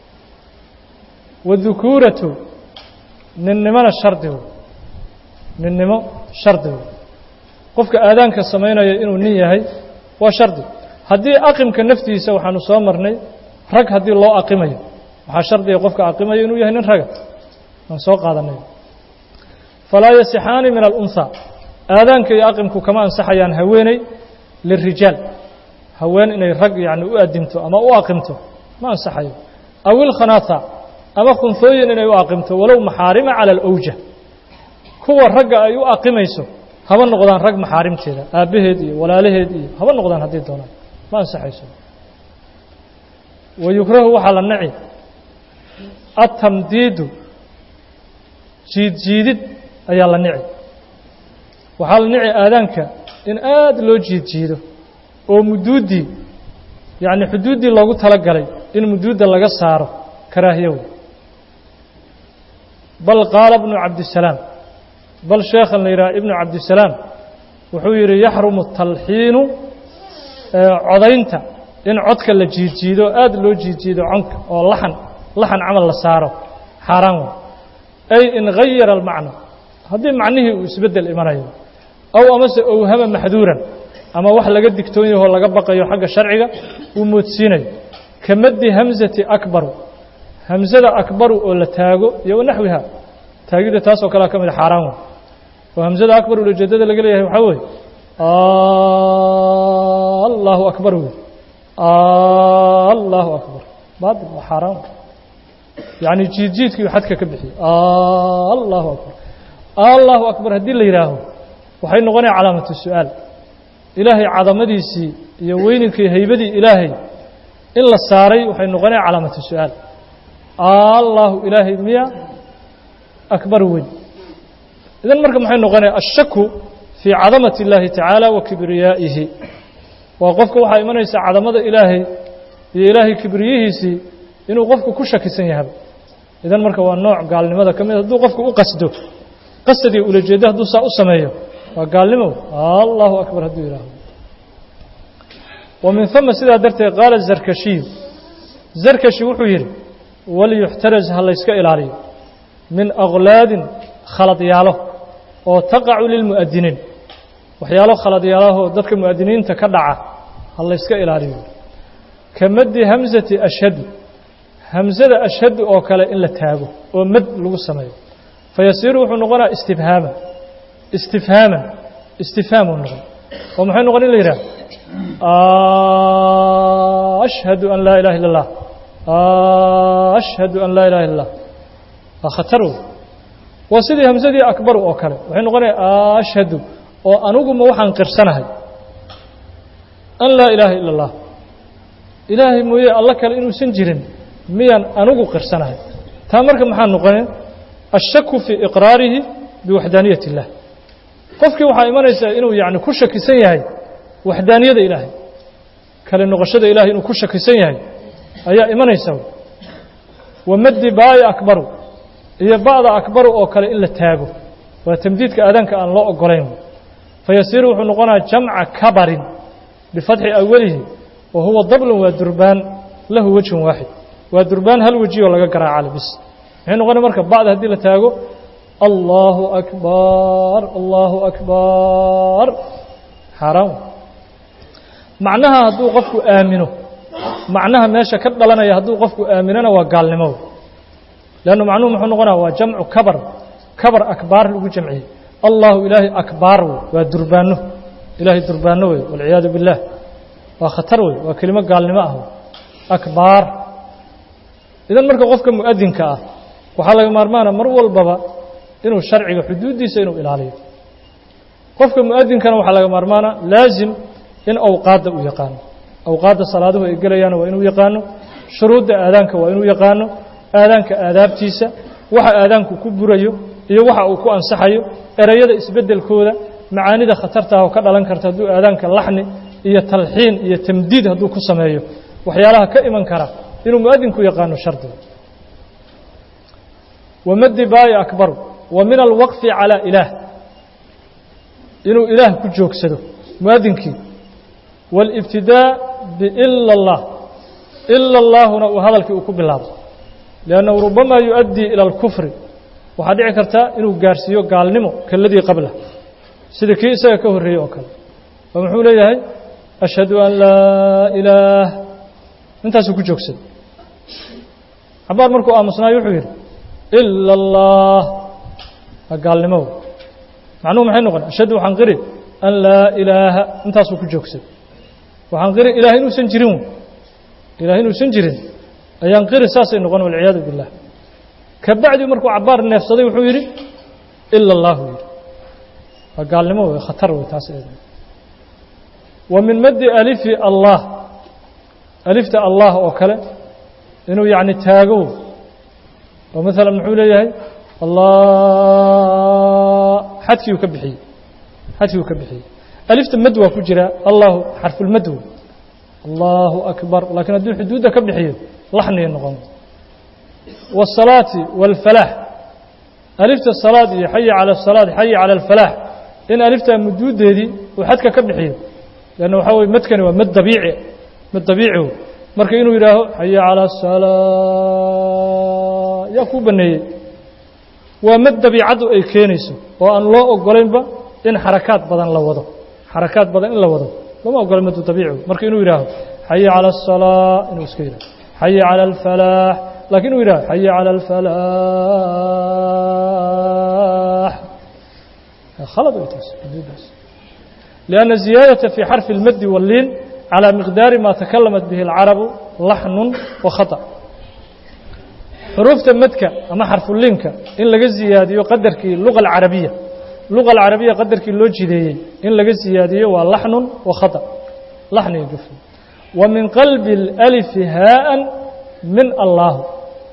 wadukuuratu ninnimona shardigu ninnimo shardigu qofka aadaanka samaynaya inuu nin yahay waa shardi haddii aqimka naftiisa waxaanu soo marnay rag haddii loo aqimayo waxaa shardiga qofka aqimayo inuu yahay nin raga aan soo qaadanay falaa yasixaani min alunhaa aadaanka iyo aqimku kama ansaxayaan haweeney lirijaal haween inay rag yacni u addimto ama u aqimto ma ansaxayo aw ilkhanaatha ama khunhooyin inay u aqimto walow maxaarima cala alawja kuwa ragga ay u aqimayso haba noqdaan rag maxaarimteeda aabbaheed iyo walaalaheed iyo haba noqdaan haddii doonaan ma ansaxayso wa yukrahu waxaa la naci atamdiidu jiid jiidid ayaa la nici waxaa la nici aadaanka in aad loo jiid jiido oo muduuddii yacni xuduuddii loogu tala galay in muduudda laga saaro karaahiyo wey bal qaala ibnu cabdisalaam bal sheekhan la yidhaha ibnu cabdisalaam wuxuu yidhi yaxrumu talxiinu codaynta in codka la jiidjiido aad loo jiidjiido conka oo laxan laxan camal la saaro xaaraan wey ay in gayara almacna haddii macnihii uu isbeddel imanayo aw amase owhama maxduuran ama wax laga digtoon yahoo laga baqayo xagga sharciga uu moodsiinayo ka maddi hamsati akbaru hamsada akbaru oo la taago iyo wanaxwiha taagidda taasoo kalea ka mid xaaraan wey oo hamsada akbar ulajeedada laga leeyahay waxaa weeye allahu akbar wey allahu akbar baatil waa xaaraan wey yacni jiidjiidkii uu xadka ka bixiyey allahu akbar allahu akbar haddii la yidhaaho waxay noqonaya calaamatu su'aal ilaahay cadamadiisii iyo weyninkii haybadii ilaahay in la saaray waxay noqonaya calaamatu su-aal allahu ilaahay miya akbar weyn idan marka maxay noqonaya ashaku fii cadamati اllahi tacaala wa kibriyaa'ihi waa qofka waxaa imanaysa cadamada ilaahay iyo ilaahay kibriyihiisii inuu qofku ku shakisan yahaba idan marka waa nooc gaalnimada ka mid hadduu qofku u qasdo qasadii ulajeeddo hadduu saa u sameeyo waa gaalnimo allahu akbar hadduu yidhaahdo wa min huma sidaa darteed qaala zarkashiyu zarkashi wuxuu yidhi waliyuxtaraz ha layska ilaaliyo min aklaadin khaladyaalo oo taqacu lilmu'adiniin waxyaalo khaladyaalahoo dadka mu'adiniinta ka dhaca ha layska ilaaliyo ka maddi hamsati ashhadu hamsada ashhadu oo kale in la taago oo mad lagu sameeyo fayasiiru wuxuu noqonaya istifhaaman istifhaaman istifhaamuu noqon oo maxay noqon in la yidhaha ashhadu an laa ilaha illa اllah ashhadu an laa ilaha illa اllah waa khatar wey waa sidii hamsadii akbaru oo kale waxay noqonaya ashhadu oo aniguma waxaan qirsanahay an laa ilaaha ila اllah ilaahay mooye alla kale inuusan jirin miyaan anigu qirsanahay taa marka maxaa noqone ashaku fii iqraarihi biwaxdaaniyati اllah qofkii waxaa imanaysaa inuu yani ku shakisan yahay waxdaaniyada ilaahay kale noqoshada ilahay inuu ku shakisan yahay ayaa imanaysa wa maddi baai akbaru iyo ba'da akbaru oo kale in la taago waa tamdiidka aadaanka aan loo ogolayn fayasiiru wuxuu noqonaya jamca kabarin bifatxi awalihi wa huwa dablun waa durbaan lahu wejhun waaxid waa durbaan hal weji oo laga garaacale bis maxay noqonaya marka ba'da haddii la taago allahu akbar allahu akbar xaaraan macnaha hadduu qofku aamino macnaha meesha ka dhalanaya hadduu qofku aaminona waa gaalnimo leannu macnuhu muxuu noqonaya waa jamcu kabar kabar akbaar lagu jamciyey allahu ilaahay akbaar wey waa durbaano ilaahay durbaano wey walciyaadu biاllah waa khatar wey waa kelimo gaalnimo ah akbaar idan marka qofka mu'adinka ah waxaa laga maarmaana mar walbaba inuu sharciga xuduuddiisa inuu ilaaliyo qofka mu'adinkana waxaa laga maarmaana laazim in awqaadda uu yaqaano awqaadda salaaduhu ay gelayaana waa inuu yaqaano shuruudda aadaanka waa inuu yaqaano aadaanka aadaabtiisa waxa aadaanku ku burayo iyo waxa uu ku ansaxayo ereyada isbeddelkooda macaanida khatartaah oo ka dhalan karta hadduu aadaanka laxni iyo talxiin iyo tamdiid hadduu ku sameeyo waxyaalaha ka iman kara inuu mu'adinku yaqaano shardiga wamaddi baai akbaru wa min alwaqfi calaa ilaah inuu ilaah ku joogsado mu'adinkii wاlibtidaa biila اllah ila اllaahuna uu hadalkii uu ku bilaabo liannahu rubamaa yuؤaddii ilى اlkufri waxaa dhici karta inuu gaarsiiyo gaalnimo kaladii qabla sida kii isaga ka horreeyey oo kale oo muxuu leeyahay ashhadu an laa ilaah intaasuu ku joogsaday cabaar markuu aamusnaayo wuxuu yidhi ila اllah waa gaalnimo macnuhu maxay noqon ashhadu waxaan qiri an laa ilaaha intaasuu ku joogsaday waxaan qiri ilaah inuusan jirin ilaah inuusan jirin ayaan qiri saasay noqon walciyaadu billah ka bacdi markuu cabaar neefsaday wuxuu yidhi ila allahu yidhi waa gaalnimo wey khatar wey taas eed wa min maddi alifi allah alifta allah oo kale inuu yacni taago oo maalan muxuu leeyahay allah xadkiiuu ka bixiyey xadkiiuu ka bixiyey alifta mad waa ku jira allahu xarfulmad wey allahu akbar laakiin hadduu xuduudda ka bixiyo laxniya noqon والصلاaة والفلاح ألفta صلاad iyo xayi calى الصلاad xayi calى الفلاح in alifta muduudeedii uu xadka ka bixiyo لأnn waxaa wey madkani waa mad dabiici mad dabiici marka inuu yidhaaho xayi calى الصلاة yaa kuu baneeyey waa mad dabiicaddu ay keenayso oo aan loo ogolaynba in xarakaad badan la wado xarakaad badan in la wado lama ogola madu dabiici marka inuu yidhaaho xayi calى الصلاة inuu iska yidhaho xayi calى الفلاح lakin uu yidhah xayi calى الفلاح khalad way taas xuduudaas لأnna ziyaadaةa fي xarفi الmadi wالliin calى miqdaari ma takalamat bihi الcarabu laxnu وahaطأ xuruufta madka ama xarfuliinka in laga ziyaadiyo qadarkii luga الcarabiya luqa alcarabiya qadarkii loo jideeyey in laga siyaadiyo waa laxnun wa khata laxni iyo gafin wa min qalbi اlأlifi haaan min allaahu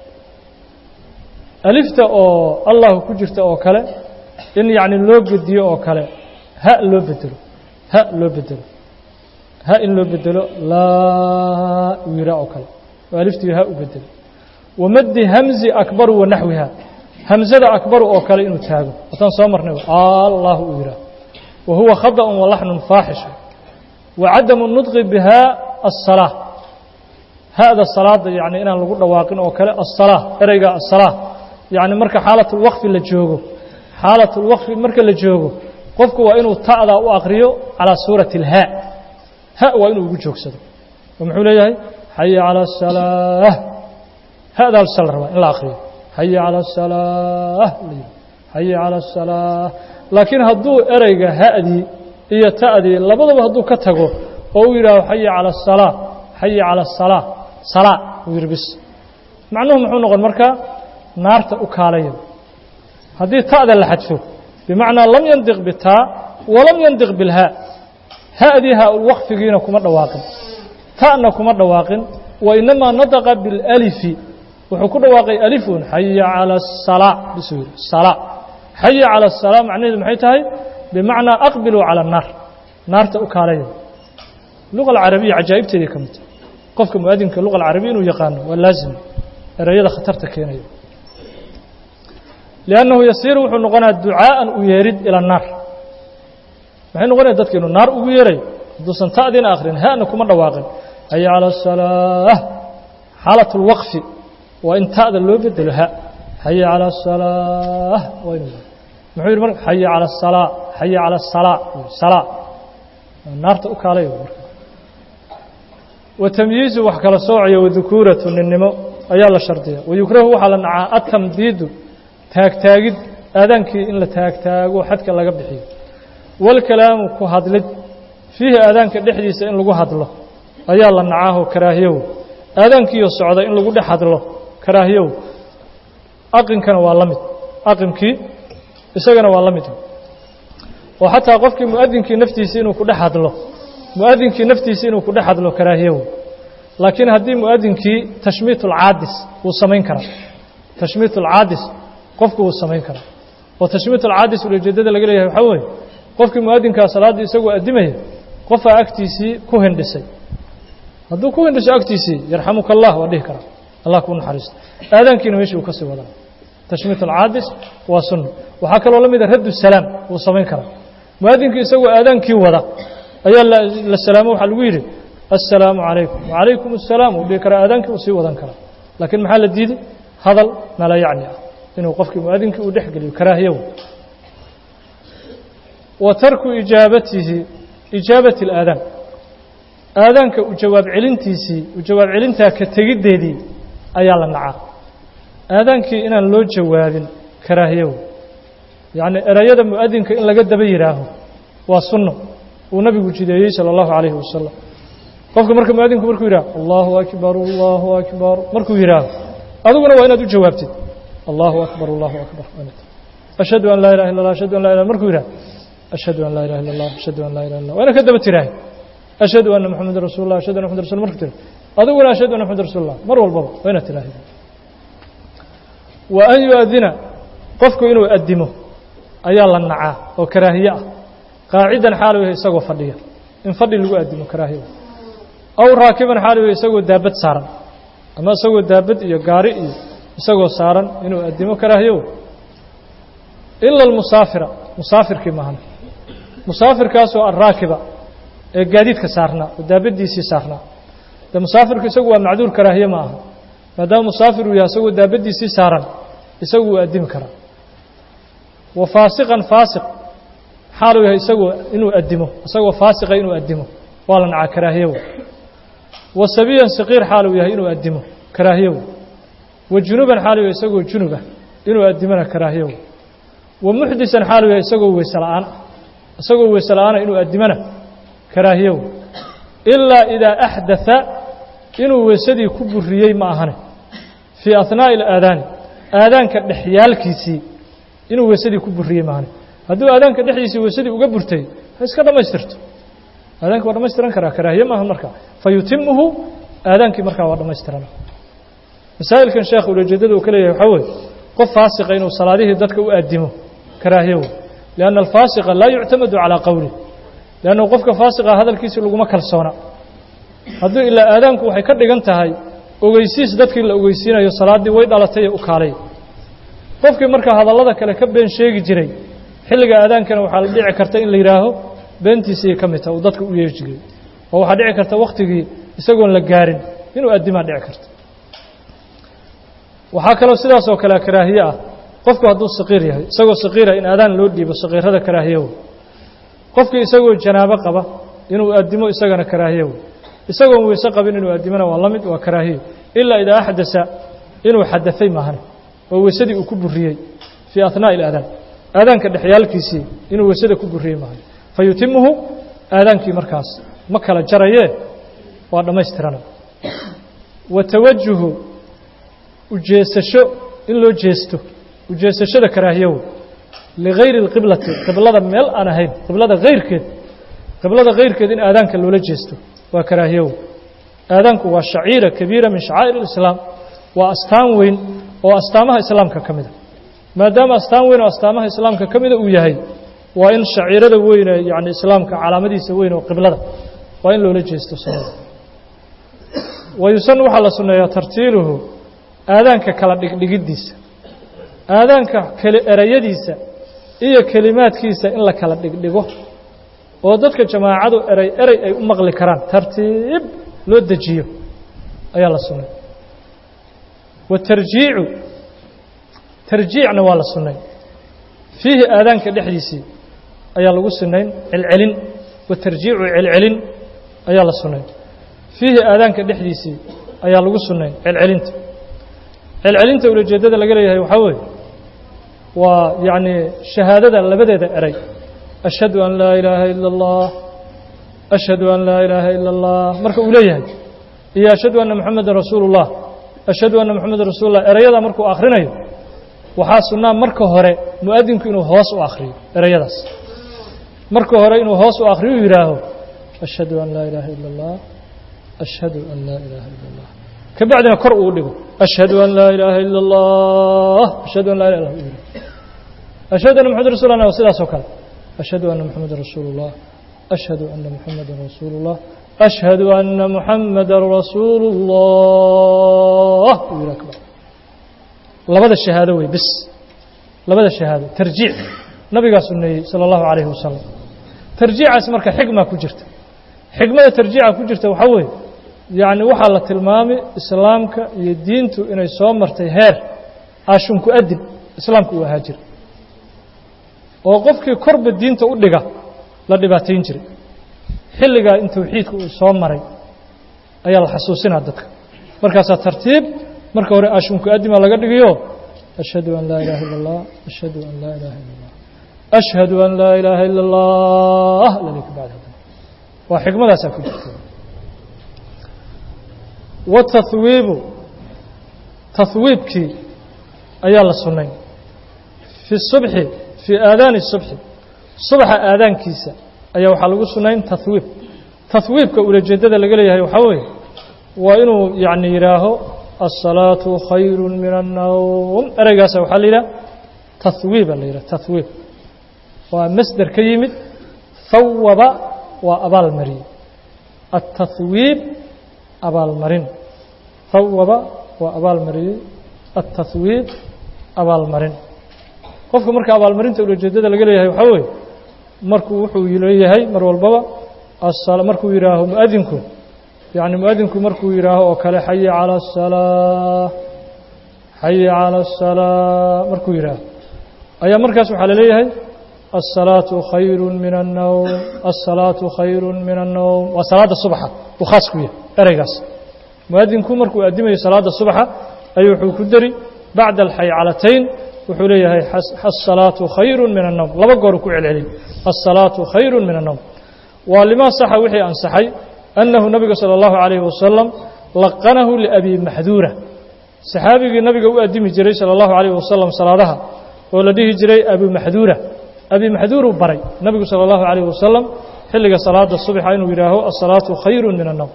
alifta oo allahu ku jirta oo kale in yacni loo gediyo oo kale ha loo bedelo ha loo bedelo ha in loo bedelo laa uu yihaa oo kale oo aliftii ha u bedelo wamaddi hamzi akbaru wa naxwiha hamzada akbaru oo kale inuu taago wataan soo marnay allahu uu yihaah wa huwa khadaأun wa laxnun faaxishu wa cadamu nudqi biha aلsalaa hada salaada yani inaan lagu dhawaaqin oo kale aلsalaa ereyga aلsalaa yani marka xaalat اlwaqfi la joogo xaalat اlwaqfi marka la joogo qofku waa inuu ta'daa u aqriyo calىa suurati اlhaa ha waa inuu ugu joogsado oo muxuu leeyahay xaya calى الsalaa hada sal rabaa in la aqriyo xaya calى الsalaa xaya calى الsalaa laakiin hadduu ereyga ha'dii iyo ta'dii labadaba hadduu ka tago oo uu yidhaaho xaya calى الsalaa xaya calى الsalaa salaa uu yidhi bis macnuhu muxuu noqon markaa naarta u kaalaya haddii ta'da la xadfo bimacnaa lam yandiq bitaa walam yandiq bilhaa ha'dii haa-ulwaqfigiina kuma dhawaaqin ta'na kuma dhawaaqin wa inamaa nadaqa bilalifi wuxuu ku dhawaaqay alifun xaya calى الsalaa bisuu yidhi salaa xaya calى الsalaa macnaheedu maxay tahay bimacnaa aqbiluu calى الnaar naarta u kaalaya luga alcarabiya cajaa'ibteedii ka midta qofka muadinka luga alcarabiya inuu yaqaano waa laazim ereyada khatarta keenaya liannahu yasiiru wuxuu noqonaya ducaa'an u yeerid ila الnaar maxay noqonaya dadka inuu naar ugu yeeray hadduusan ta'diina akhrin ha'na kuma dhawaaqin xaya calى الsalaa xaalat اlwaqfi waa in ta'da loo bedelo ha xaya calى الsalaa waa inu muxuu yidhi marka xaya calى الsalaa xaya calى الsalaa salaa naarta u kaalay marka wa tamyiizu wax kala soocayo wadukuuratu ninnimo ayaa la shardiya wayukrahu waxaa la nacaa atamdiidu taagtaagid aadaankii in la taagtaago xadka laga bixiyo walkalaamu ku hadlid fiihi aadaanka dhexdiisa in lagu hadlo ayaa la nacaahoo karaahiyow aadaankiiyo socda in lagu dhex hadlo karaahiyow aqinkana waa la mid aqimkii isagana waa la mid oo xataa qofkii muadinkii naftiisa inuu ku dhex hadlo muadinkii naftiisa inuu ku dhex hadlo karaahiyow laakiin haddii muadinkii tashmiit ulcaadis wuu samayn karaa tashmiit ulcaadis qofku wuu samayn karaa oo tashmiit ulcaadis ujeeddada laga leeyahay waxaa weeye qofkii muadinkaa salaaddii isagoo addimaya qofaa agtiisii ku hindhisay hadduu ku hindhiso agtiisii yarxamuka allah waa dhihi karaa allah kuu naxariisto aadaankiina meeshii uu ka sii wadaa tashmiit alcaadis waa sunna waxaa kaloo la mida raddu salaam wuu samayn karaa muadinkii isagoo aadaankii wada ayaa la salaamo waxaa lagu yidhi assalaamu calaykum wacalaykum assalaam uu dhihi karaa aadaankii uu sii wadan karaa laakiin maxaa la diiday hadal mala yacni ah inuu qofkii muadinkii uu dhex geliyo karaahiyow wa tarku ijaabatihi ijaabati اlaadaan aadaanka u jawaab celintiisii u jawaab celintaa ka tegiddeedii ayaa la nacaa aadaankii inaan loo jawaabin karaahiyow yacni erayada mu'adinka in laga daba yidhaaho waa sunno uu nabigu jideeyey salى اllahu calayhi wasalam qofka marka muadinku markuu yidhaho allahu akbar allahu akbar markuu yidhaaho adiguna waa inaad u jawaabtid allahu akbar allahu akbar ashhadu an laa ilaha illa اllah ashhadu an la ilah markuu yidhaho ashhadu an laa ilaha illa اllah ashhadu an laa ilaha illa waa inaad ka daba tiraahay ashhadu anna moxameda rasul lah ashhadu anna mxamad rasul marku tira adiguna ashhadu anna mxamad rasul lah mar walbaba waa inaad tiraahay wa an yu-adina qofku inuu addimo ayaa la nacaa oo karaahiye ah qaacidan xaalu yahay isagoo fadhiya in fadhi lagu addimo karaahiya aw raakiban xaalu yahay isagoo daabad saaran ama isagoo daabad iyo gaari iyo isagoo saaran inuu addimo karaahiyow ila almusaafira musaafirkii maahan musaafirkaasoo alraakiba ee gaadiidka saarnaa oo daabaddiisii saarnaa dee musaafirku isagu waa macduur karaahiye ma aha maadaama musaafir uu yahay isagoo daabaddiisii saaran isagu wuu addimi karaa wa faasiqan faasiq xaaluu yahay isagoo inuu addimo isagoo faasiqa inuu addimo waa la nacaa karaahiyow wa sabiyan saqiir xaaluu yahay inuu addimo karaahiyow wa junuban xaaluu yahay isagoo junubah inuu addimona karaahiyow wa muxdisan xaaluu yahay isagoo weyse la'aan ah isagoo weyse la'aana inuu addimona karaahiyow ilaa idaa axdatha inuu weysadii ku buriyey ma ahane fii ahnaa'i alaadaani aadaanka dhexyaalkiisii inuu weysadii ku buriyey ma ahane hadduu aadaanka dhexdiisii weysadii uga burtay ha iska dhammaystirto aadaanki waa dhamaystiran karaa karaahiye maaha markaa fa yutimuhu aadaankii markaa waa dhammaystirana masaa'ilkan sheekh ulajeedada uu ka leeyahay waxaa weeye qof faasiqa inuu salaadihii dadka u addimo karaahiye wey lianna alfaasiqa laa yuctamadu calaa qowlih liannahu qofka faasiqa hadalkiisii laguma kalsoona hadduu ilaa aadaanku waxay ka dhigan tahay ogeysiis dadkii la ogeysiinayo salaaddii way dhalatay ee u kaalay qofkii markaa hadallada kale ka been sheegi jiray xilliga aadaankana waxaa la dhici karta in la yidhaaho beentiisii ka mid taha uu dadka u yeeri jiray oo waxaa dhici karta wakhtigii isagoon la gaarin inuu addimaa dhici karto waxaa kaloo sidaas oo kale karaahiye ah qofku hadduu saqiir yahay isagoo saqiira in aadaan loo dhiibo saqiirada karaahiye wey qofkii isagoo janaabo qaba inuu addimo isagana karaahiye wey isagoon weyse qabin inuu addimona waa la mid waa karaahiye ilaa idaa axdasa inuu xadafay maahane oo weysadii uu ku buriyey fii ahnaa'i اlaadaan aadaanka dhexyaalkiisii inuu weysada ku buriyey maahane fa yutimuhu aadaankii markaas ma kala jarayee waa dhammaystirana wa tawajuhu ujeesasho in loo jeesto ujeesashada karaahiyow ligayri اlqiblati qiblada meel aan ahayn qiblada hayrkeed qiblada hayrkeed in aadaanka loola jeesto waa karaahiyow aadaanku waa shaciira kabiira min shacaa'ir اlislaam waa astaan weyn oo astaamaha islaamka ka mida maadaama astaan weyn oo astaamaha islaamka ka mida uu yahay waa in shaciirada weyne yani islaamka calaamadiisa weyn oo qiblada waa in loola jeesto sunnada wayusan waxaa la sunneeyaa tartiiluhu aadaanka kala dhigdhigiddiisa aadaanka keli erayadiisa iyo kelimaadkiisa in la kala dhigdhigo oo dadka jamaacadu eray erey ay u maqli karaan tartiib loo dejiyo ayaa la sunnay watarjiicu tarjiicna waa la sunnay fiihi aadaanka dhexdiisii ayaa lagu sunayn celcelin watarjiicu celcelin ayaa la sunnay fiihi aadaanka dhexdiisii ayaa lagu sunnayn celcelinta celcelinta ulajeeddada laga leeyahay waxaa weeye waa yacni shahaadada labadeeda eray ashhadu an laa ilaaha ila اllah ashhadu an laa ilaaha ila اllah marka uu leeyahay iyo ashhadu anna moxamedan rasuulu اllah ashhadu anna moxamedan rasuulu llah erayadaa markuu akhrinayo waxaa sunnaa marka hore mu'adinku inuu hoos u akhriyo erayadaas marka hore inuu hoos u akhriyo u yidhaaho ashhadu an laa ilaaha ila اllah ashhadu an laa ilaaha ila اllah ka bacdina kor uu dhigo ashhadu an laa ilaaha ila اllah ashhadu an laa ilah ashhadu anna moxamed rasul lah sidaas oo kale ashhadu anna moxamedan rasuulu اllah ashhadu anna moxamedan rasuulu اllah ashhadu anna moxamedan rasuulu اllah uu yidhaha kabacd labada shahaado wey bis labada shahaado tarjiic nabigaa suneeyey salى اllahu عalayhi wasalam tarjiicaas marka xigmaa ku jirta xigmada tarjiica ku jirta waxaa weeye yacni waxaa la tilmaamay islaamka iyo diintu inay soo martay heer aashunku adib islaamka uu ahaa jira oo qofkii korba diinta u dhiga la dhibaatayn jiray xilligaa in tawxiidka uu soo maray ayaa la xasuusinaa dadka markaasaa tartiib marka hore aashunku adima laga dhigayo ashhadu an laa ilaha illa اllah ashhadu an laa ilaha illa اllah ashhadu an laa ilaaha ila اllah lalika bacd waa xikmadaasaa ku jirta watahwiibu tahwiibkii ayaa la sunnay fi subxi fii aadaani subxi subxa aadaankiisa ayaa waxaa lagu sunnayn tahwiib tahwiibka ulajeeddada laga leeyahay waxaa weeye waa inuu yacni yidhaaho الصلاaة khayr min الnowm ereygaasa waxaa la yidhaha tahwiiba la yidhaha tahwiib waa masder ka yimid hawaba waa abaal mariyey التahwiib abaalmarin hawaba waa abaal mariyey التahwiib abaalmarin qofka marka abaalmarinta ulajeedada laga leeyahay waxaa weeye markuu wuxuu leeyahay mar walbaba markuu yidhaaho muadinku yacni muadinku markuu yidhaaho oo kale xayi calى الsalaa xayi calى الsalaa markuu yidhaaho ayaa markaas waxaa laleeyahay الsalaaةu khayr min الnowm الsalaaةu khayr min الnowm waa salaada subxa uu khaas ku yahay ereygaas muadinku markuu adimayo salaada subxa ayuu wuxuu ku deri bacda alxaycalatayn wuxuu leeyahay الsalaaةu khayr min الnowm laba gooru ku celcelin الsalaaةu khayr min الnowm waa limaa saxa wixii ansaxay أنه نبga صلى الله عليه وسلم لqنه لأbي محdوuرة صxaabigii nabiga u adimi jiray salى الlaهu عalيه wasalam salaadaha oo la dhihi jiray abu maxduura abi maxduuruu baray nabigu salى اllahu عalيh wasalam xilliga salaada subxa inuu yidhaaho asalaatu khayru min الnowm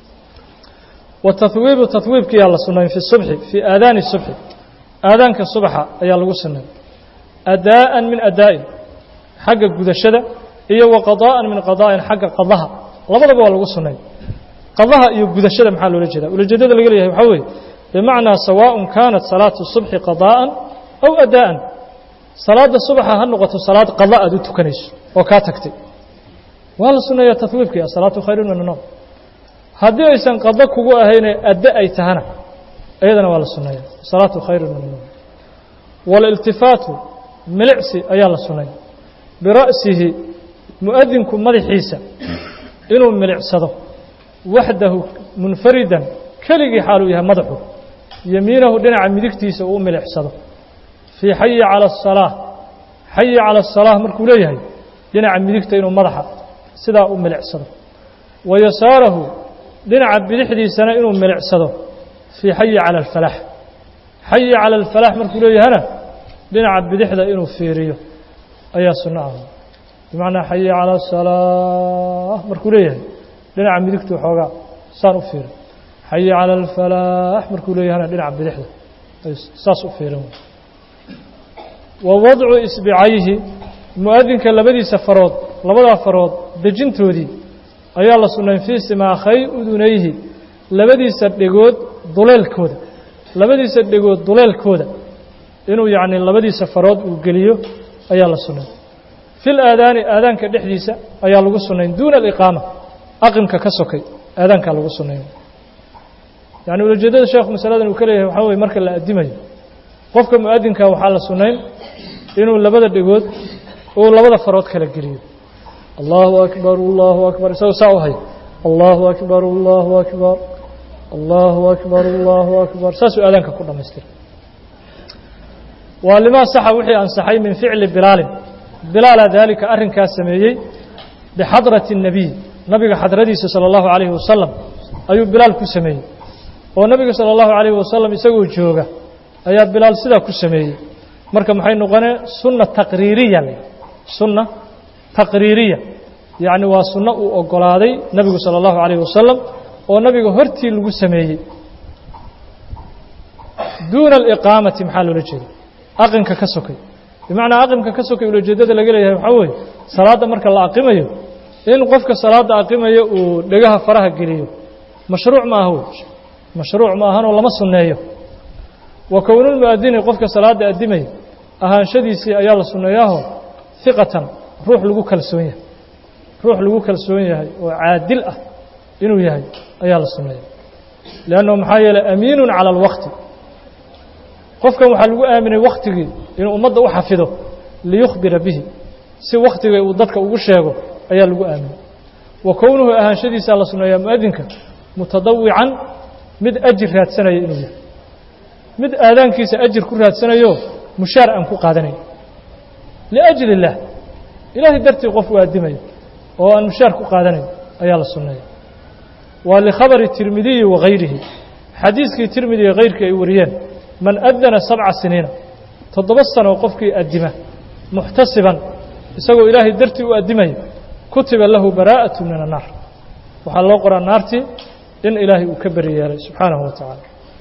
watahwiibu tahwiibkiyaa la sunayn fi subxi fii aadaani subxi aadaanka subaxa ayaa lagu sunayn adaa'an min adaa'in xagga gudashada iyo wa qadaa'an min qadaa'in xagga qadaha labadaba waa lagu sunnay qadaha iyo gudashada maxaa loola jeeda ulajeedada laga leeyahay waxaa weeye bimacnaa sawaaءun kaanat salaatu subxi qadaa'an aw adaa'an salaadda subaxa ha noqoto salaad qada aad u tukanayso oo kaa tagtay waa la sunneeyaa tahwiibkii asalaatu khayrun min anowm haddii aysan qado kugu ahayne adde ay tahana iyadana waa la sunneeya asalaatu khayrun min anowm waaliltifaatu milicsi ayaa la sunnay bira'sihi mu'adinku madaxiisa inuu milicsado waxdahu munfaridan keligii xaaluu yahay madaxu yemiinahu dhinaca midigtiisa uu u milicsado fii xayi cala asalaa xayi cala asalaa markuu leeyahay dhinaca midigta inuu madaxa sidaa u milicsado wa yasaarahu dhinaca bidixdiisana inuu milicsado fii xayi cala alfalaax xayi cala alfalaax markuu leeyahana dhinaca bidixda inuu fiiriyo ayaa sunno ah bimacnaa xayi cala asalaa markuu leeyahay dhinaca midigtu xoogaa saan u fiirin xayi cala alfalaax markuu leeyahana dhinaca bidixda saas u fiirin wa wadcu isbicayhi mu'adinka labadiisa farood labadaa farood dejintoodii ayaa la sunnayn fii simaakhay udunayhi labadiisa dhegood duleelkooda labadiisa dhegood duleelkooda inuu yacni labadiisa farood uu geliyo ayaa la sunnay fi laadaani aadaanka dhexdiisa ayaa lagu sunnayn duuna aliqaama aqimka ka sokay aadaankaa lagu sunnayn yacni ulajeedada sheekhu masaladan uu ka leeyahay waxaa weye marka la addimayo qofka mu'adinka waxaa la sunnayn inuu labada dhegood uu labada farood kala geliyo allahu akbar allahu akbar isagoo saa u hayo allahu akbar allahu akbar allahu akbar allahu akbar saasuu aadaanka ku dhammaystira waa limaa saxa wixii ansaxay min ficli bilaalin bilaala daalika arrinkaas sameeyey bixadrati الnabiy nabiga xadradiisa salى اllahu عalayhi wasalam ayuu bilaal ku sameeyey oo nabiga salى اllahu عalayhi wasalam isagoo jooga ayaa bilaal sidaa ku sameeyey marka maxay noqonee sunna taqriiriya sunna taqriiriya yacni waa sunno uu oggolaaday nebigu salى اllahu عalayh wasalam oo nabiga hortii lagu sameeyey duuna aliqaamati maxaa loola jeeda aqinka ka sokay bimacnaa aqimka ka sokay ulajeedada laga leeyahay waxaa weeye salaadda marka la aqimayo in qofka salaadda aqimayo uu dhegaha faraha geliyo mashruuc ma aha wey mashruuc ma ahanoo lama sunneeyo wa kownulmu'adini qofka salaadda addimaya ahaanshadiisii ayaa la sunneeyaaho hiqatan ruux lagu kalsoon yahay ruux lagu kalsoon yahay oo caadil ah inuu yahay ayaa la sunneeya leannahu maxaa yeeley amiinun cala alwaqti qofkan waxaa lagu aaminay wakhtigii inuu ummadda u xafido liyukhbira bihi si wakhtiga uu dadka ugu sheego ayaa lagu aaminay wa kownuhu ahaanshadiisaa la sunneeyaa mu'adinka mutadawican mid ajir raadsanaya inuu yahay mid aadaankiisa ajir ku raadsanayo mushaar aan ku qaadanayn liajli illaah ilaahay dartii qof u aadimayo oo aan mushaar ku qaadanayn ayaa la sunneeya waa likhabari tirmidiyi wa hayrihi xadiiskii tirmidi iyo hayrkii ay wariyeen man adana sabca siniina toddoba sanoo qofkii addima muxtasiban isagoo ilaahay dartii u addimaya kutiba lahu baraa'atu min annaar waxaa loo qoraa naartii in ilaahay uu ka beri yeelay subxaanahu wa tacaala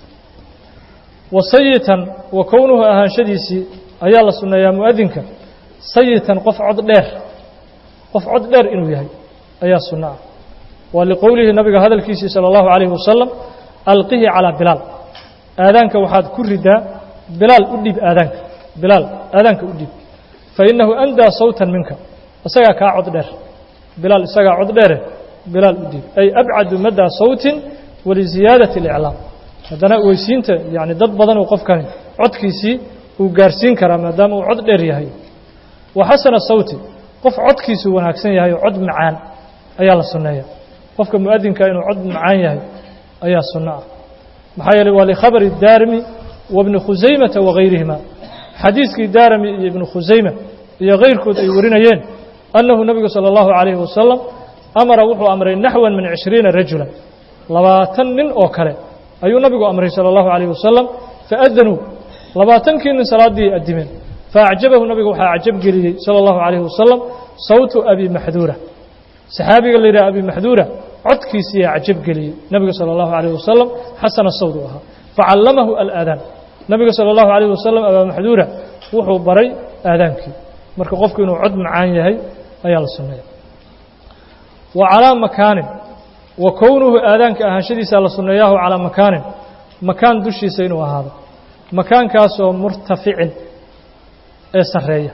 wa sayitan wa kownuhu ahaanshadiisii ayaa la sunneeyaa mu'adinka sayitan qof cod dheer qof cod dheer inuu yahay ayaa sunno ah waa liqowlihi nabiga hadalkiisii sala allahu calayhi wasalam alqihi calaa bilaal aadaanka waxaad ku ridaa bilaal u dhiib aadaanka bilaal aadaanka u dhiib fa innahu andaa sawtan minka isagaa kaa cod dheer bilaal isagaa cod dheere bilaal u dhiib ay abcadu maddaa sawtin waliziyaadati اliclaam haddana weysiinta yani dad badan uu qofkani codkiisii uu gaarsiin karaa maadaama uu cod dheer yahay wa xasana sawti qof codkiisu wanaagsan yahay oo cod macaan ayaa la sunneeya qofka mu'adinka inuu cod macaan yahay ayaa sunno ah maxaa yeeley waa likhabari daarimi wa bni khusaymata wagayrihima xadiiskii daarimi iyo ibnu khusayma iyo kayrkood ay warinayeen annahu nebigu salى اllahu عalayhi wasalam amara wuxuu amray naxwan min cishriina rajulan labaatan nin oo kale ayuu nabigu amray salى اllahu عalayh wasalam faadanuu labaatankii nin salaaddii addimeen faacjabahu nabiga waxaa cajab geliyey sala allahu calayhi wasalam sawtu abi maxduura saxaabiga la yidhaha abi maxduura codkiisiiyaa cajab geliyey nabiga sala allahu calayhi wasalam xasana sawd u ahaa facallamahu alaadaan nabiga sala allahu calayhi wasalam abaa maxduura wuxuu baray aadaankii marka qofku inuu cod macaan yahay ayaa la sunneeya wa calaa makaanin wa kownuhu aadaanka ahaanshadiisaa la sunneeyaahu calaa makaanin makaan dushiisa inuu ahaado makaankaasoo murtaficin ee sarreeya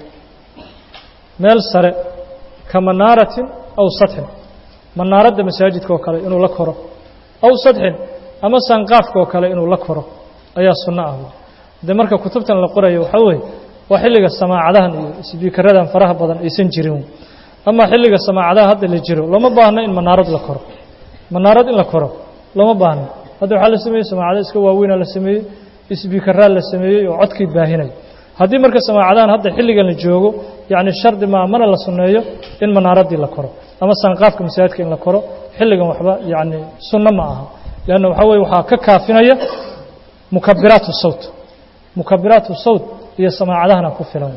meel sare ka manaaratin aw sadxin manaaradda masaajidka oo kale inuu la koro aw sadxin ama sanqaafka oo kale inuu la koro ayaa sunno ah de marka kutubtan la qorayo waxaa weeye waa xilliga samaacadahan iyo sbiikaradan faraha badan aysan jirin ama xilliga samaacadaha hadda la jiro looma baahno in manaarad la koro manaarad in la koro looma baahno hadda waxaa la sameeyey samaacada iska waaweynaa la sameeyey isbiikaraa la sameeyey oo codkii baahinaya haddii marka samaacadahan hadda xilligan la joogo yacni shardi maa mana la sunneeyo in manaaradii la koro ama sanqaafka masaajidka in la koro xilligan waxba yacni sunno ma aha leanna waxaa weye waxaa ka kaafinaya mukabiraatu sawt mukabiraatu sawt iyo samaacadahana ku filan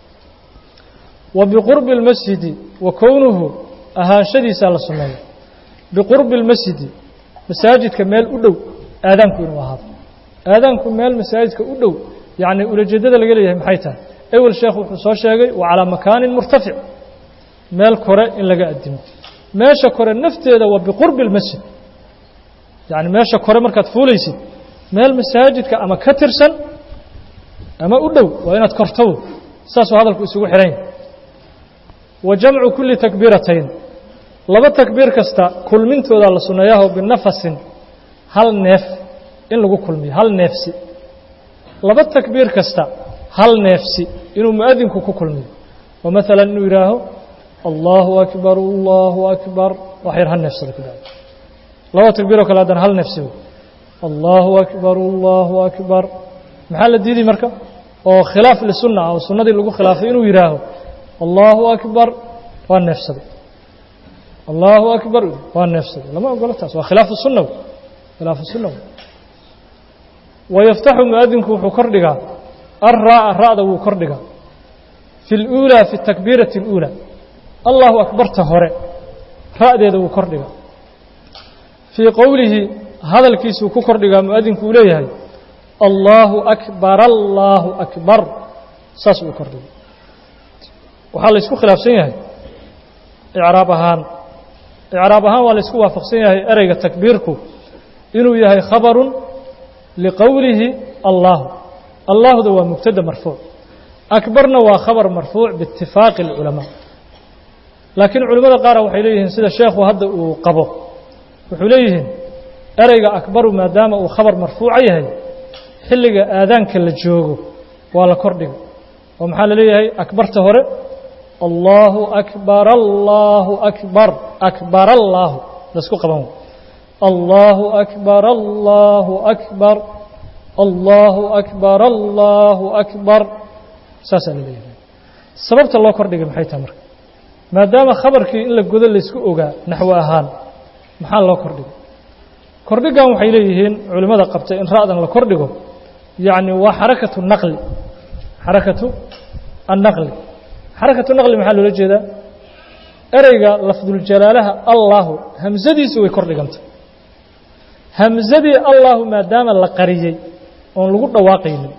wa biqurbi اlmasjidi wa kownuhu ahaanshadiisaa la sunneeya biqurbi اlmasjidi masaajidka meel u dhow aadaanku inuu ahaado aadaanku meel masaajidka u dhow yacni ulajeeddada laga leeyahay maxay tahay ewel sheekh wuxuu soo sheegay wa calaa makaanin murtafic meel kore in laga addimo meesha kore nafteeda waa biqurbi اlmasjid yacni meesha kore markaad fuulaysid meel masaajidka ama ka tirsan ama u dhow waa inaad korto saasuu hadalku isugu xidhan yahay wa jamcu kulli takbiiratayn laba takbiir kasta kulmintoodaa la sunneeyaho binafasin hal neef in lagu kulmiyo hal neefsi laba takbiir kasta hal neefsi inuu mu'adinku ku kulmiyo oo maalan inuu yidhaaho allahu akbar allahu akbar wax yar hal neefsada ku dhaca laba takbiiroo kale haddana hal neefsi wey allahu akbar allahu akbar maxaa la diiday marka oo khilaaf lisunna ah oo sunnadii lagu khilaafay inuu yidhaaho allahu akbar waa neefsaday allahu akbar waa neefsaday lama ogolo taas waa khilaafu sunna khilaafu sunna wayaftaxu muadinku wuxuu kor dhigaa alraa'a ra'da wuu kor dhigaa fi اluulaa fi takbiirati اluulaa allahu akbarta hore ra'deeda wuu kor dhigaa fii qowlihi hadalkiisuu ku kor dhigaa muadinku uu leeyahay allaahu akbar allaahu akbar saas uu kor dhigay waxaa la ysku khilaafsan yahay icraab ahaan icraab ahaan waa la ysku waafaqsan yahay ereyga takbiirku inuu yahay khabarun liqowlihi allaahu allaahda waa mubtada marfuuc akbarna waa khabar marfuuc biitifaaqi اlculamaa laakiin culimmada qaara waxay leeyihiin sida sheekhu hadda uu qabo wuxuu leeyihiin ereyga akbaru maadaama uu khabar marfuuca yahay xilliga aadaanka la joogo waa la kordhiga oo maxaa la leeyahay akbarta hore allaahu akbar allaahu akbar akbar allaahu laisku qaban allaahu akbar allaahu akbar allaahu akbar allaahu akbar saasaa la leeyahay sababta loo kordhigay maxay tahay marka maadaama khabarkii in la godo laysku ogaa naxwo ahaan maxaa loo kordhigay kordhigan waxay leeyihiin culimmada qabtay in ra'dan la kordhigo yacni waa xarakatu naqli xarakatu annaqli xarakatu naqli maxaa loola jeedaa ereyga lafduljalaalaha allaahu hamsadiisu way kor dhigantay hamsadii allaahu maadaama la qariyey oon lagu dhawaaqaynin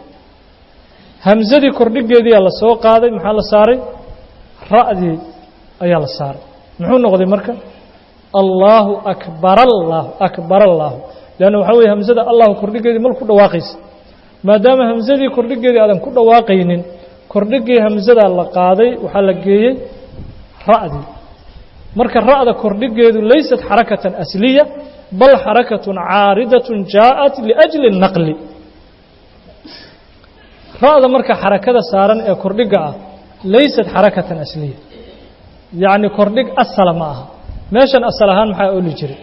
hamsadii kordhigeediyaa la soo qaaday maxaa la saaray ra'dii ayaa la saaray muxuu noqday marka allaahu akbar allaahu akbar allaahu leanna waxaa weye hamsada allahu kordhigeedii mal ku dhawaaqaysa maadaama hamsadii kordhigeedii aadan ku dhawaaqaynin kordhigii hamsadaa la qaaday waxaa la geeyey ra'dii marka ra'da kordhigeedu laysat xarakatan asliya bal xarakatun caaridatun jaaءat liأjli الnaqli ra'da marka xarakada saaran ee kordhiga ah laysat xarakatan asliya yacni kordhig asala ma aha meeshan asal ahaan maxaa oli jiray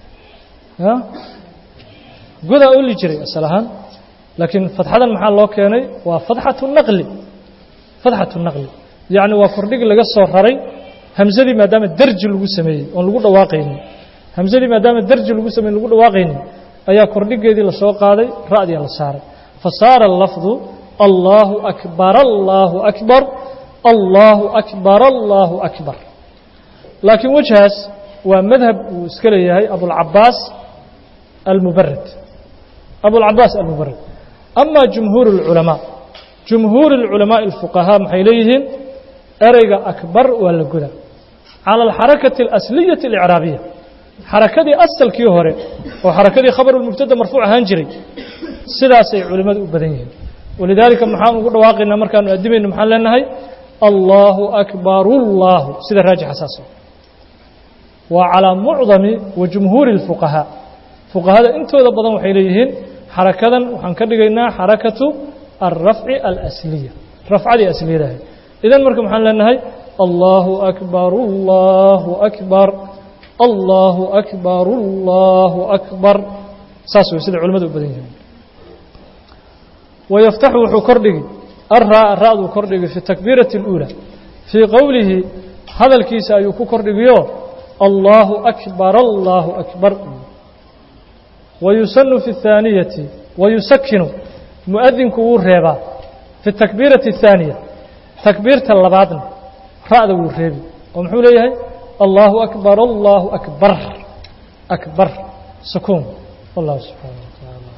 godaa oli jiray asal ahaan laakiin fadxadan maxaa loo keenay waa fadxatu naqli fadxatu naqli yacni waa kordhig laga soo raray hamsadii maadaama derji lagu sameeyey oon lagu dhawaaqaynin hamsadii maadaama derji lagu sameeyey lagu dhawaaqaynin ayaa kordhigeedii lasoo qaaday ra'diya la saaray fa saara lafdu allaahu akbar allaahu akbar allaahu akbar allaahu akbar laakiin wejhaas waa madhab uu iska leeyahay abulcabaas almubarid abulcabaas almubarid ama jumhuur اlculamaa jumhuur اlculamaaءi اlfuqahaa maxay leeyihiin ereyga akbar waa la goda calى alxarakati اlasliyaةi اlicraabiya xarakadii asalkii hore oo xarakadii khabarulmubtada marfuuc ahaan jiray sidaasay culimmadu u badan yihiin walidaalika maxaan ugu dhawaaqaynaa markaanu addimayno maxaan leenahay allaahu akbar اllaahu sida raajixa saas waa calىa mucdami wa jumhuuri اlfuqahaa fuqahada intooda badan waxay leeyihiin xarakadan waxaan ka dhigaynaa xarakatu alrafci alasliya rafcadii asliyadahay idan marka maxaan leenahay allaahu akbar allaahu akbar allaahu akbar allaahu akbar saas wey sida culimmadu u badan yihiin wayaftaxu wuxuu kordhigi arraa ra'duu kordhigi fi takbiirati اluulى fii qowlihi hadalkiisa ayuu ku kordhigiyo allaahu akbar allaahu akbar wayusanu fi الthaaniyati wayusakinu mu'adinku wuu reebaa fi takbiirati الthaaniya takbiirta labaadna ra'da wuu reebi oo muxuu leeyahay allaahu akbar allaahu akbar akbar sukuun wallahu subxaana